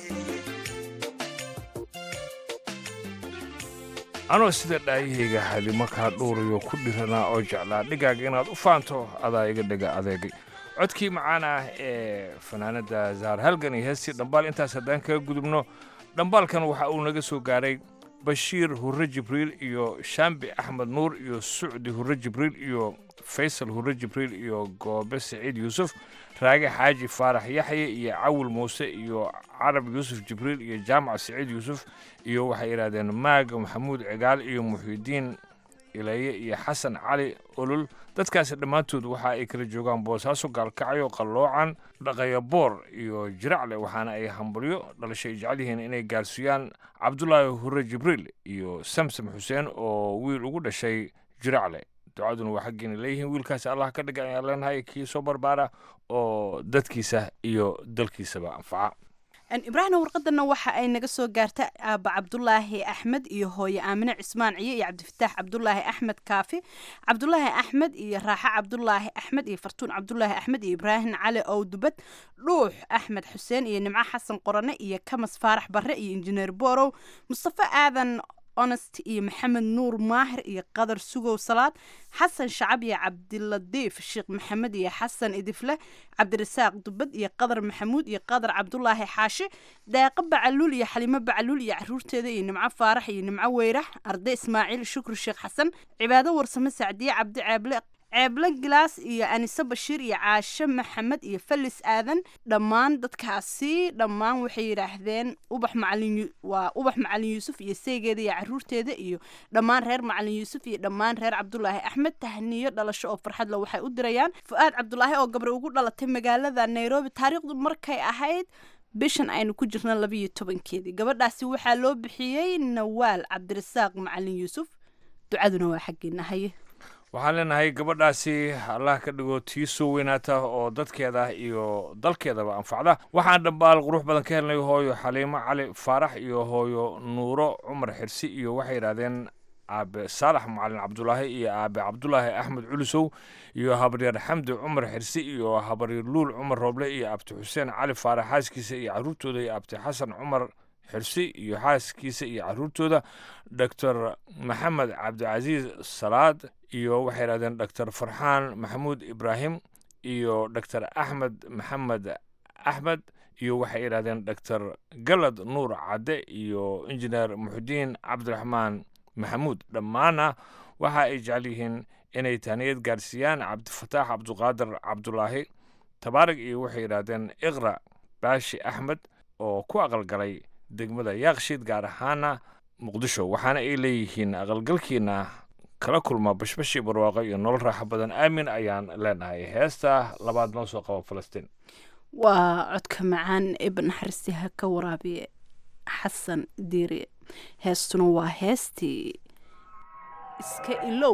anoo sida dhaayahayga xalimo kaa dhuurayo ku dhiranaa oo jeclaa dhigaaga inaad u faanto adaa iga dhega adeegay codkii macaan ah ee fanaanada zahar halgan iyo heestii dhambaal intaas haddaan kaga gudubno dhambaalkan waxa uu naga soo gaaray bashiir hurre jibriil iyo shaambi axmed nuur iyo sucdi hurre jibriil iyo faysal hurre jibriil iyo goobe siciid yuusuf raage xaaji faarax yaxye iyo cawil muuse iyo carab yuusuf jibriil iyo jaamac siciid yuusuf iyo waxay yidhahdeen maag maxamuud cigaal iyo muxiidiin ilaye iyo xasan cali olol dadkaasi dhammaantood waxa ay kala joogaan boosaaso gaalkacyo qalloocan dhaqayaboor iyo jiracle waxaana ay hambalyo dhalasho ay jecel yihiin inay gaarsiiyaan cabdulaahi hurre jibriil iyo samsam xuseen oo wiil ugu dhashay jiracle ducaduna waa xaggiina leeyihiin wiilkaasi allah ka dhiga ayaan leenahay kii soo barbaara oo dadkiisa iyo dalkiisaba anfaca ibraahimna warqadana waxa ay naga soo gaarta aaba cabdulaahi axmed iyo hooye aamine cismaan ciye iyo cabdifataax cabdulaahi axmed kaafi cabdulaahi axmed iyo raaxe cabdulaahi axmed iyo fartuun cabdulaahi axmed iyo ibraahim cali owdubad dhuux axmed xuseen iyo nimco xasan qorane iyo kamas faarax barre iyo injineer borow mustafe aadan honest iyo maxamed nuur maahir iyo qadar sugow salaad xasan shacab iyo cabdiladiif sheekh maxamed iyo xasan idifle cabdirasaaq dubad iyo qadar maxamuud iyo qadar cabdulaahi xaashi daaqo bacaluul iyo xalimo bacaluul iyo caruurteeda iyo nimco faarax iyo nimco weyrax arday ismaaciil shukri sheekh xasan cibaado warsame sacdiye cabdi ceeble ceeble gilaas iyo anise bashiir iyo caashe maxamed iyo falis aadan dhammaan dadkaasi dhammaan waxay yidhaahdeen ubax macalin waa ubax macalin yuusuf iyo seygeeda iyo caruurteeda iyo dhammaan reer macalin yuusuf iyo dhammaan reer cabdulaahi axmed tahniyo dhalasho oo farxad le waxay u dirayaan fu-aad cabdulaahi oo gabre ugu dhalatay magaalada nairobi taariikhdu markay ahayd bishan aynu ku jirna labiyo tobankeedii gabadhaasi waxaa loo bixiyey nawaal cabdirasaaq macalin yuusuf ducaduna waa xaggeena haye waxaan leenahay gabadhaasi allah ka dhigo tii soo weynaata oo dadkeeda iyo dalkeedaba anfacda waxaan dhambaal qurux badan ka helnay hooyo xaliimo cali faarax iyo hooyo nuuro cumar xirsi iyo waxay yidhahdeen aabe saalax macalin cabdulaahi iyo aabe cabdulaahi axmed culusow iyo habaryar xamdi cumar xirsi iyo habaryar luul cumar rooble iyo abti xuseen cali faarax xaaskiisa iyo caruurtooda iyo abti xasan cumar xirsi iyo xaaskiisa iyo caruurtooda doctor maxamed cabdicasiis salaad iyo waxay yidhahdeen doctor farxaan maxamuud ibraahim iyo doctor axmed maxamed axmed iyo waxay yidhahdeen doctor galad nuur cadde iyo injineer muxudiin cabdiraxmaan maxamuud dhammaana waxa ay jecel yihiin inay tahniyad gaarsiiyaan cabdifataax cabduqaadir cabdulaahi tabaarig iyo waxay yidhahdeen iqra baashi axmed oo ku aqalgalay degmada yaaqshiid gaar ahaana muqdisho waxaana ay leeyihiin aqalgalkiina kala kulma bashbashii barwaaqo iyo nolol raaxo badan aamin ayaan leenahay heesta labaad noo soo qaba falastiin waa codka macaan ibn naxaristi ha ka waraabiye xasan diiri heestuna waa heestii iska ilow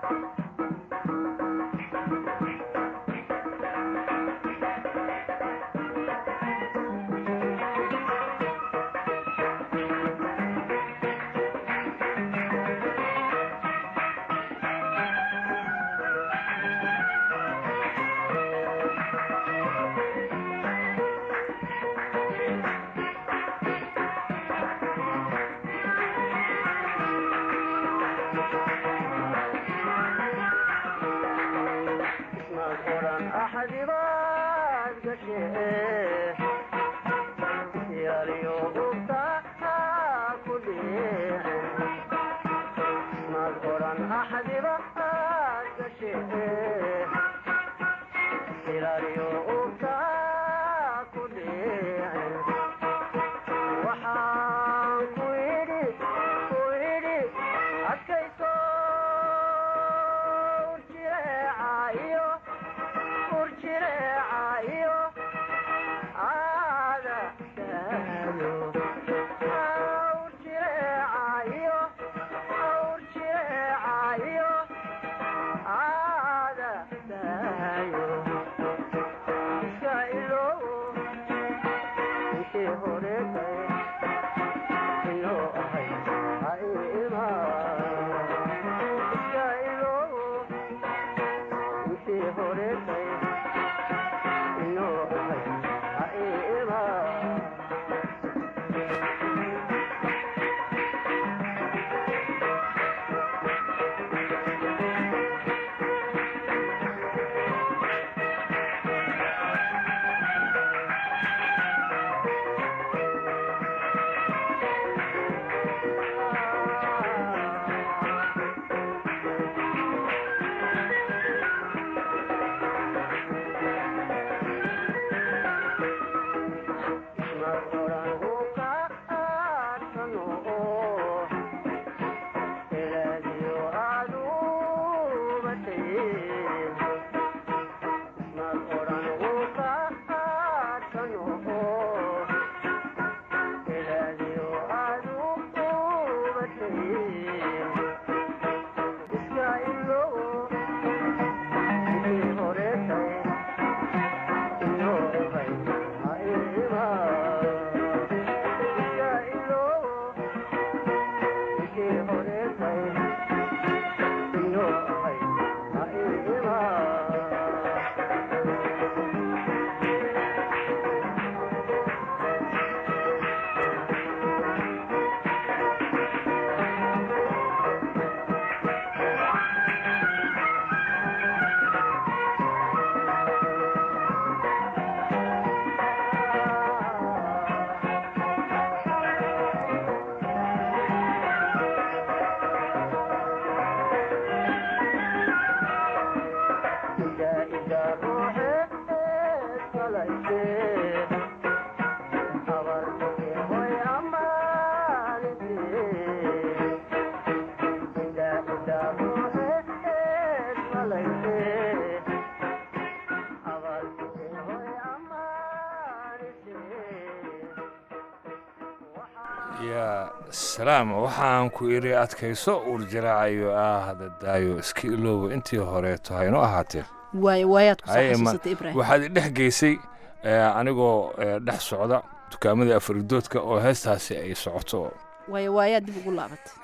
yaa salaam waxaan ku idhi adkayso urjaraacayo ah dadaayo iska ilooba intii horeeto hayno ahaatee waayo waayaad ku soo Haye, ma- xasuusatay ibraahim waxaad i dhex geysay eh, anigoo eh, dhex socda dukaamadii afaridoodka oo heestaasi ay socoto waayo waayaad dib ugu laabatay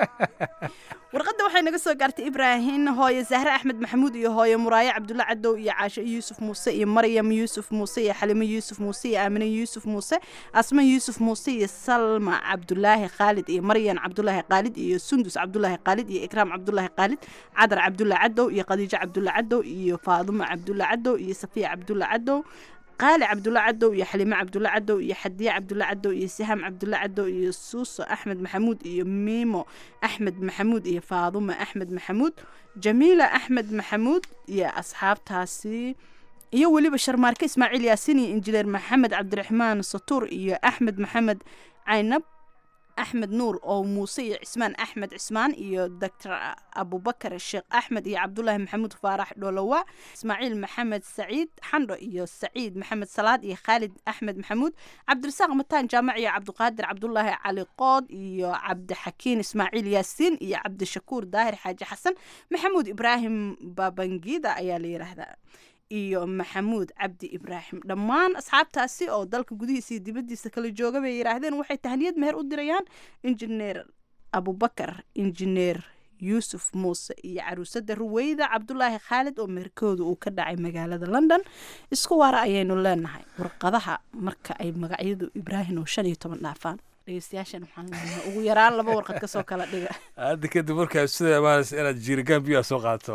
warqadda waxay naga soo gaartay ibraahim hooye zahre axmed maxamuud iyo hooye muraaye cabdulla cadow iyo caasho yuusuf muuse iyo maryam yuusuf muuse iyo xalimo yuusuf muuse iyo aamine yuusuf muuse asma yuusuf muuse iyo salma cabdulaahi khaalid iyo maryan cabdulaahi khaalid iyo sundus cabdulaahi khaalid iyo ikraam cabdulaahi khaalid cadar cabdulla cadow iyo khadiijo cabdulla cadow iyo faadumo cabdulla cadow iyo safiya cabdulla cadow qaali cabdulla cadow iyo xalime cabdulla cadow iyo xadiye cabdulla cadow iyo sihaam cabdulla cadow iyo suuso axmed maxamuud iyo miimo axmed maxamuud iyo faadumo axmed maxamuud jamiila axmed maxamuud iyo asxaabtaasi iyo weliba sharmaarke ismaaciil yaasiin iyo injineer maxamed cabdiraxmaan satuur iyo axmed maxamed caynab axmed nuur oo muuse iyo cismaan axmed cismaan iyo doctor abubakar sheekh axmed iyo cabdulaahi maxamuud faarax dholowa ismaaciil maxamed saciid xandho iyo saciid maxamed salaad iyo khaalid axmed maxamuud cabdirasaaq mataan jaamac iyo cabdiqaadir cabdulaahi cali qood iyo cabdixakiin ismaaciil yaasiin iyo cabdishakuur daahir xaaji xasan maxamuud ibraahim babangida ayaa la yidhaahdaa iyo maxamuud cabdi ibraahim dhammaan asxaabtaasi oo dalka gudihiisa iyo dibaddiisa kala jooga bay yidhaahdeen waxay tahniyad meher u dirayaan injineer abubakar injineer yuusuf muuse iyo caruusada ruweyda cabdulaahi khaalid oo meherkooda uu ka dhacay magaalada london isku waara ayaynu leenahay warqadaha marka ay magacyadu ibraahim oo shan iyo toban dhaafaan dhegeystayaashan waxaan leenahay ugu yaraan laba warqad kasoo kala dhiga hadda kadib markaa sida imaanaysa inaad jiirigaan biyaa soo qaato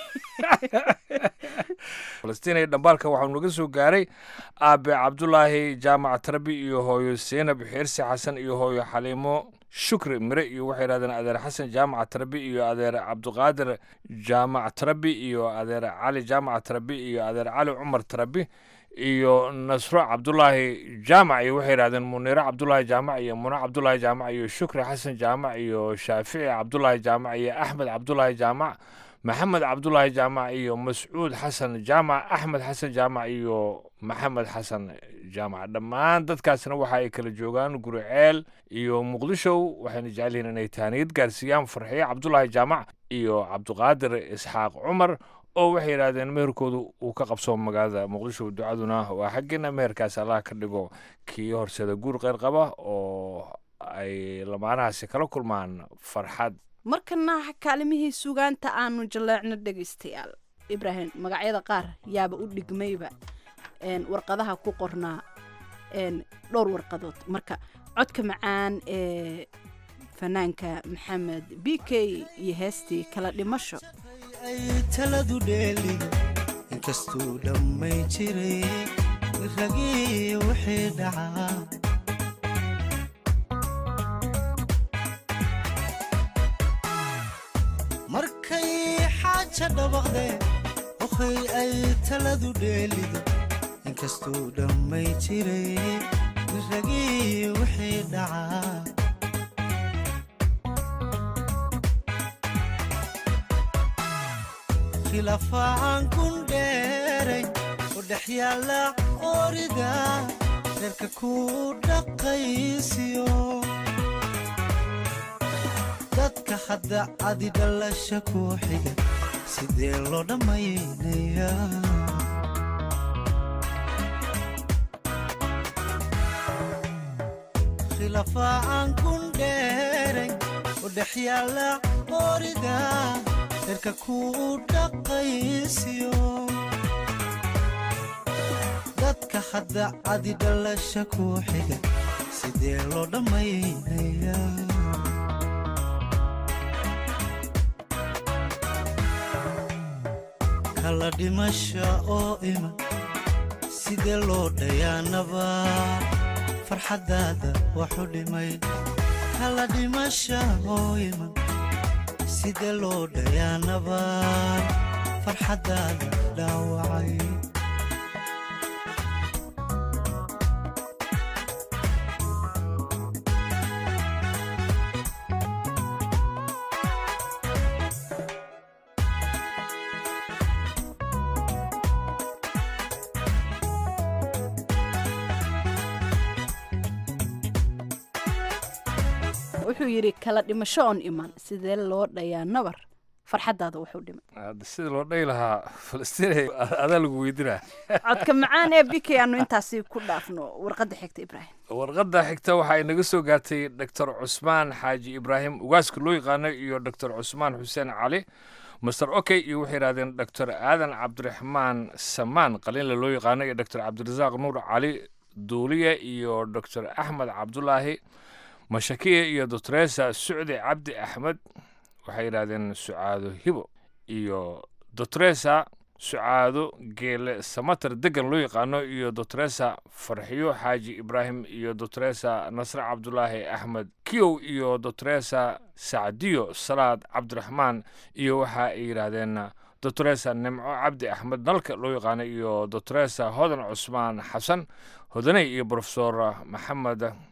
falastiin dhambaalka waxaa naga soo gaaray aabe cabdulaahi jaamac tarabi iyo hooyo seenab xeersi xasan iyo hooyo xaliimo shukri mire iyo waxay yidhahdeen adeer xasan jaamac tarabi iyo adeer cabdiqaadir jaamac tarabi iyo adeer cali jaamac tarabi iyo adeer cali cumar tarabi iyo nasro cabdulaahi jaamac iyo waxay yidhahdeen muniiro cabdulaahi jaamac iyo muno cabdulaahi jaamac iyo shukri xasan jaamac iyo shaafici cabdulaahi jaamac iyo axmed cabdulaahi jaamac maxamed cabdulaahi jaamac iyo mascuud xasan jaamac axmed xasan jaamac iyo maxamed xasan jaamac dhammaan dadkaasna waxa ay kala joogaan guriceel iyo muqdisho waxayna jecel yihiin inay taaniyad gaarsiiyaan farxiye cabdulaahi jaamac iyo cabdiqaadir isxaaq cumar oo waxay yidhahdeen meherkoodu uu ka qabsoo magaalada muqdisho ducaduna waa xaggeena meherkaas allah ka dhigo kii horseeda guur qeyr qaba oo ay lamaanahaasi kala kulmaan farxad markana kaalimihii sugaanta aanu jaleecno dhegaystayaal ibraahim magacyada qaar yaaba u dhigmayba warqadaha ku qornaa dhowr warqadood marka codka macaan ee fanaanka maxamed b k iyo heestii kala dhimasho ay taladu dheeliga inkastuu dhammay jiray ragii wixii dhacaa markay xaaja dhabaqdeen ohay ay taladu dheeliga inkastuu dhammay jiray ragii wixii dhacaa khilaafaan kun dheeray oo dhex yaalla orida reerka ku dhaqaysiyo dadka hadda cadi dhalasha ku xiga sidee loo dhammaynayaa khilaafaan kun dheeray oo dhex yaalla orida reerka ku dhaqaysiyo dadka hadda cadi dhalasha ku xiga sidee loo dhammaynayaa kala dhimasha oo iman sidee loo dhayaanaba farxaddaada waxu dhimay kala dhimasha oo iman sidee loo dhayaanaba farxaddaada dhaawacay wuxuu yidhi kala dhimasho oon iman sidee loo dhayaa nabar farxaddaada wuxuu dhimay hadda sida loo dhahi lahaa falastiin adaa lagu weydinaa codka macaan ee bikay aanu intaasi ku dhaafno warqadda xigta ibraahim warqadda xigta waxa ay naga soo gaartay doctor cusmaan xaaji ibraahim ugaaska loo yaqaano iyo doctor cusmaan xuseen cali master okey iyo waxay yidhahdeen doctor aadan cabdiraxmaan samaan qaliinle loo yaqaano iyo doctor cabdirasaaq nuur cali duuliye iyo doctor axmed cabdulaahi mashakiya iyo doctoresa sucdi cabdi axmed waxay yidhahdeen sucaado hibo iyo doctoresa sucaado geele samater degan loo yaqaano iyo doctoresa farxiyo xaaji ibraahim iyo doctoresa nasre cabdulaahi axmed kiyow iyo doctoresa sacdiyo salaad cabdiraxmaan iyo waxa ay yidhaahdeen doctoresa nimco cabdi axmed nalka loo yaqaano iyo doctoresa hodan cusmaan xasan hodaney iyo brofesor maxamed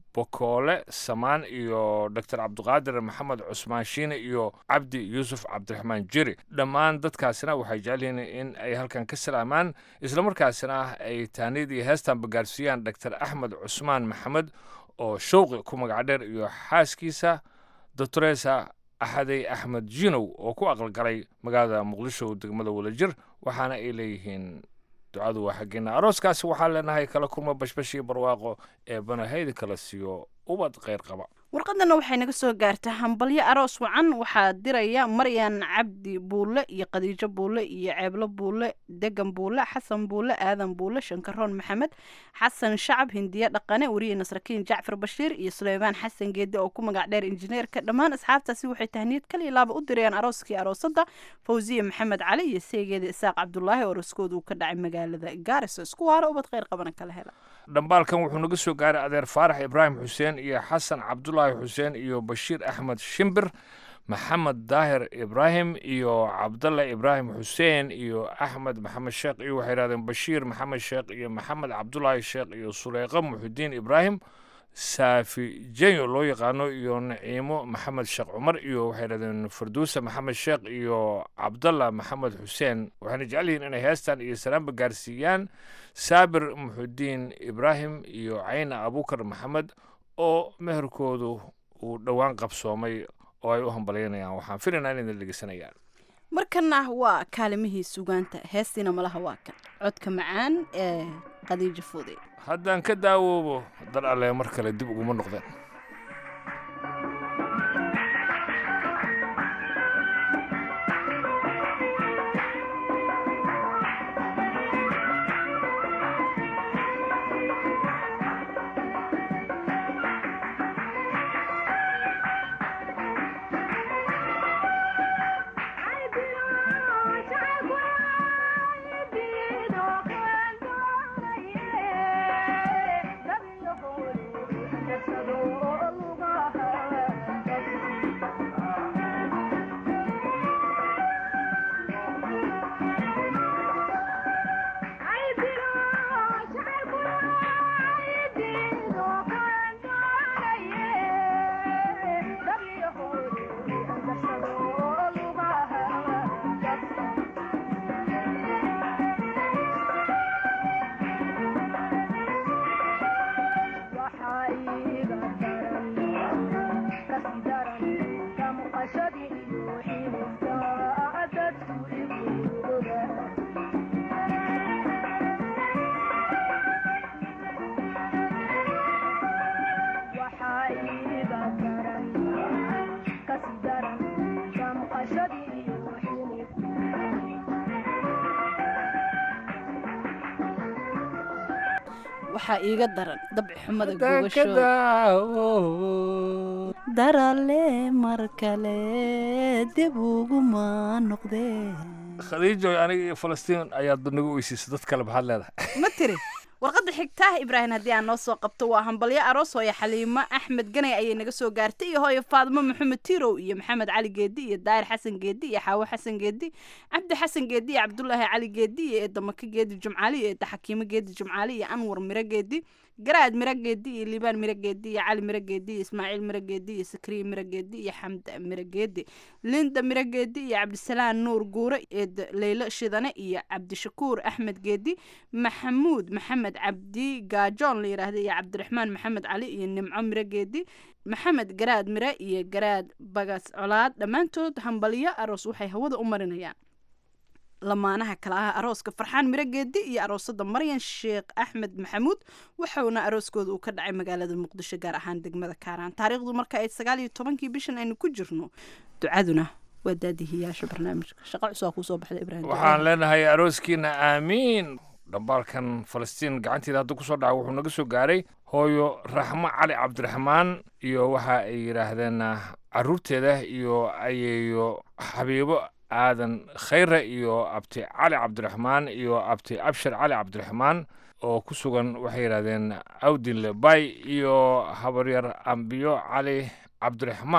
bokoole samaan iyo doctor cabdiqaadir maxamed cusmaan shiine iyo cabdi yuusuf cabdiraxmaan jeri dhammaan dadkaasina waxay jecel yihiin in ay halkan ka salaamaan islamarkaasina ay taaniyad iyo heestanba gaarsiiyaan doctor axmed cusmaan maxamed oo showqi ku magac dheer iyo xaaskiisa doctoresa axadey axmed jinow oo ku aqalgalay magaalada muqdisho degmada wadajir waxaana ay leeyihiin ducadu waa xaggeena arooskaasi waxaan leenahay kala kulma bashbash iyo barwaaqo ee banahayda kala siiyo ubad kheyr qaba warqadana waxay naga soo gaartaa hambalyo aroos wacan waxaa diraya maryan cabdi buulle iyo khadiijo buulle iyo ceeblo buulle degan buulle xasan buulle aadan buulle shankaroon maxamed xasan shacab hindiye dhaqane weriye nasrakiin jacfar bashiir iyo suleymaan xasan geedi oo ku magac dheer injineerka dhammaan asxaabtaasi waxay tahniyad kaliya laaba u dirayaan arooskii aroosada fawsiye maxamed cali iyo seegeeda isaaq cabdulaahi oo arooskooda uu ka dhacay magaalada gaariso isku waaro ubad kheyr qabana kala hela dhambaalkan wuxuu naga soo gaaray adeer faarax ibraahim xuseen iyo xasan cabdulaahi xuseen iyo bashiir axmed shimbir maxamed daahir ibraahim iyo cabdalla ibraahim xuseen iyo axmed maxamed sheekh iyo waxay yidhahdeen bashiir maxamed sheekh iyo maxamed cabdulaahi sheekh iyo suleyqa muxudiin ibraahim saafi jenyo loo yaqaano iyo naciimo maxamed sheekh cumar iyo waxay yidhahdeen farduusa maxamed sheekh iyo cabdalla maxamed xuseen waxayna jecel yihiin inay heestan iyo salaamba gaarsiiyaan saabir muxudiin ibraahim iyo cayna abukar maxamed oo meherkoodu uu dhowaan qabsoomay oo ay u hambalyaynayaan waxaan filaynaa inayna dhegeysanayaan markana waa kaalimihii sugaanta heestiina malaha waa kan codka macaan ee khadiijo fuude haddaan ka daawoobo dal alle mar kale dib uguma noqdeen waxaa iiga daran dabci xumada gogasho darale mar kale dib uguma noqdee khadiijo aniga iyo falastiin ayaad nagu weysiisay dad kale maxaad leedahay ma tiri warqadda xigtaah ibraahim haddii aan noo soo qabto waa hambalyo aroos hooyo xaliimo axmed ganay ayay naga soo gaartay iyo hooyo faadimo maxamed tirow iyo maxamed cali geedi iyo daahir xasan geedi iyo xaawo xasan geedi cabdi xasan geedi iyo cabdulaahi cali geedi iyo eedamaka geedi jumcaali iyo eedda xakiimo geedi jumcaali iyo anwar miro geedi garaad miro geedi iyo liibaan miro geedi iyo cali miro geedi iyo ismaaciil miro geedi iyo sakriye miro geedi iyo xamda miro geedi linda miro geedi iyo cabdisalaan nuur guure eed leylo shidane iyo cabdishakuur axmed geedi maxamuud maxamed cabdi gaajoon la yidhaahda iyo cabdiraxmaan maxamed cali iyo nimco miro geedi maxamed garaad mire iyo garaad bagas colaad dhammaantood hambalyo aroos waxay hawada u marinayaan lamaanaha kale ah arooska farxaan miro geedi iyo aroosada maryan sheekh axmed maxamuud waxauna arooskooda uu ka dhacay magaalada muqdisho gaar ahaan degmada kaaraan taariikhdu marka ay sagaal iyo tobankii bishan aynu ku jirno ducaduna waa daadihiyaasha barnaamijka shaqo cusub kuusoo baxda ibraahim waxaan leenahay arooskiina aamiin dhambaalkan falastiin gacanteeda hadda kusoo dhaca wuxuu naga soo gaaray hooyo raxmo cali cabdiraxmaan iyo waxa ay yidhaahdeen caruurteeda iyo ayeeyo xabiibo aadan khayre iyo abti cali cabdiraxmaan iyo abti abshir cali cabdiraxmaan oo ku sugan waxay yidhahdeen awdinle bay iyo habaryar ambiyo cali cabdiraxmaan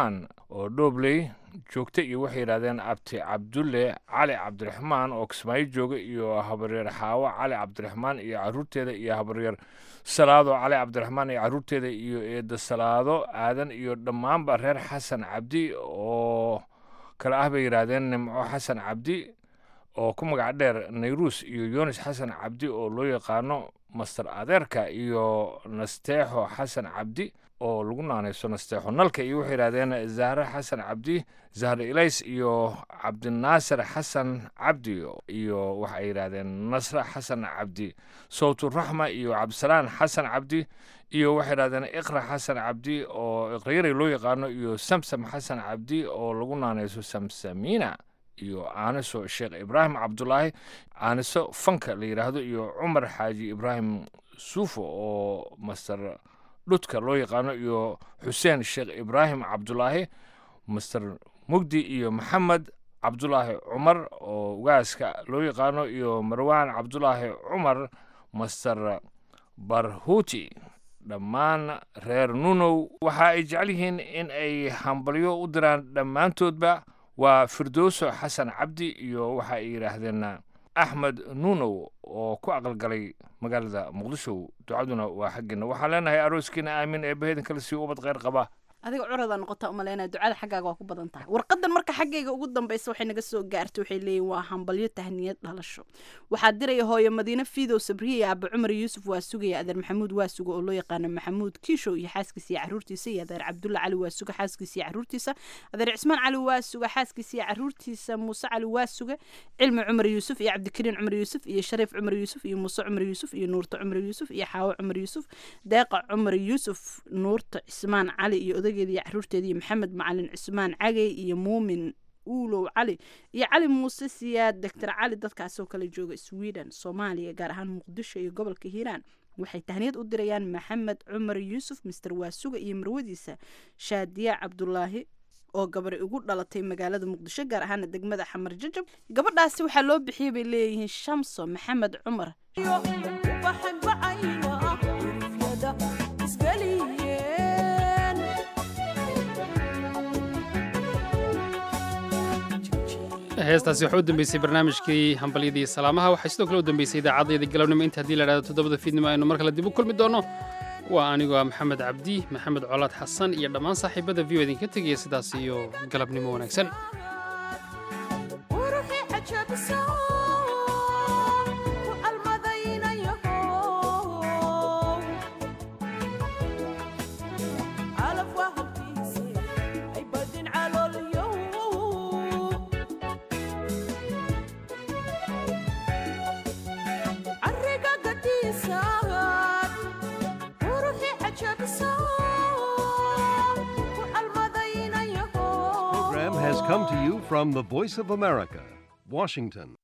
oo dhoobley joogta iyo waxay yidhahdeen abti cabdulle cali cabdiraxmaan oo kismaayo jooga iyo habaryeer xaawo cali cabdiraxmaan iyo caruurteeda iyo habaryeer salaado cali cabdiraxmaan iyo caruurteeda iyo eedda salaado aadan iyo dhammaanba reer xasan cabdi oo kale ah bay yidhaahdeen nimco xasan cabdi oo ku magac dheer nayruus iyo yunis xasan cabdi oo loo yaqaano master adeerka iyo nasteexo xasan cabdi oo lagu naanayso nasteexo nalka iyo waxay yidhahdeen zahre xasan cabdi zahre ilays iyo cabdinaasir xasan cabdi iyo waxay yidhahdeen nasre xasan cabdi sawturaxma iyo cabdisalaan xasan cabdi iyo waxay yidhahdeen iqra xasan cabdi oo iqrayari loo yaqaano iyo samsam xasan cabdi oo lagu naanayso samsamiina iyo aaniso sheekh ibraahim cabdulaahi aaniso fanka la yidhaahdo iyo cumar xaaji ibraahim suufo oo master dhudka loo yaqaano iyo xuseen sheekh ibraahim cabdulaahi master mugdi iyo maxamed cabdulaahi cumar oo ugaaska loo yaqaano iyo marwaan cabdulaahi cumar master barhuuti dhammaan reer nunow waxa ay jecel yihiin in ay hambalyo u diraan dhammaantoodba waa firdowso xasan cabdi iyo waxa ay yidhaahdeen axmed nuunow oo ku aqalgalay magaalada muqdisho ducaduna waa xaggeena waxaan leenahay arooskiina aamin ee bahedan kale sii ubad kheyr qaba adiga curadaa noqotaa umaleynaya ducada xaggaaga waa ku badan tahay warqadan marka xaggayga ugu dambeysa waxay naga soo gaartay waxay leeyihin waa hambalyo tahniyad dhalasho waxaa diraya hooyo madiine fiidow sabriye iyo aaba cumar yuusuf waa sugaya adeer maxamuud waa suga oo loo yaqaano maxamuud kiishow iyo xaaskiisa iyo caruurtiisa iyo adeer cabdulla cali waa suga xaaskiisa iyo caruurtiisa adeer cismaan cali waa suga xaaskiisa iyo caruurtiisa muuse cali waa suga cilmi cumar yuusuf iyo cabdikariin cumar yuusuf iyo shariif cumar yuusuf iyo muuse cumar yuusuf iyo nuurta cumar yuusuf iyo xaawo cumar yuusuf deeqa cumar yuusuf nuurta cismaan cali iyo odageeda iyo caruurteeda iyo maxamed macalin cismaan cagey iyo muumin uulow cali iyo cali muuse siyaad doctor cali dadkaasoo kale jooga sweden soomaaliya gaar ahaan muqdisho iyo gobolka hiiraan waxay tahniyad u dirayaan maxamed cumar yuusuf mister waasuga iyo marwadiisa shaadiya cabdulaahi oo gabari ugu dhalatay magaalada muqdisho gaar ahaana degmada xamar jajab gabadhaasi waxaa loo bixiyay bay leeyihiin shamso maxamed cumar heestaasi waxaa u dambeysay barnaamijkii hambalyadii salaamaha waxay sidoo kale u dambeysay idaacaddayda galabnimo inta haddii la dhahdo toddobada fiidnimo aynu mar kale dib u kulmi doono waa anigoo ah maxamed cabdi maxamed colaad xasan iyo dhammaan saaxiibada v o idinka tegaya sidaas iyo galabnimo wanaagsan program has come to you from the Voice of America, Washington.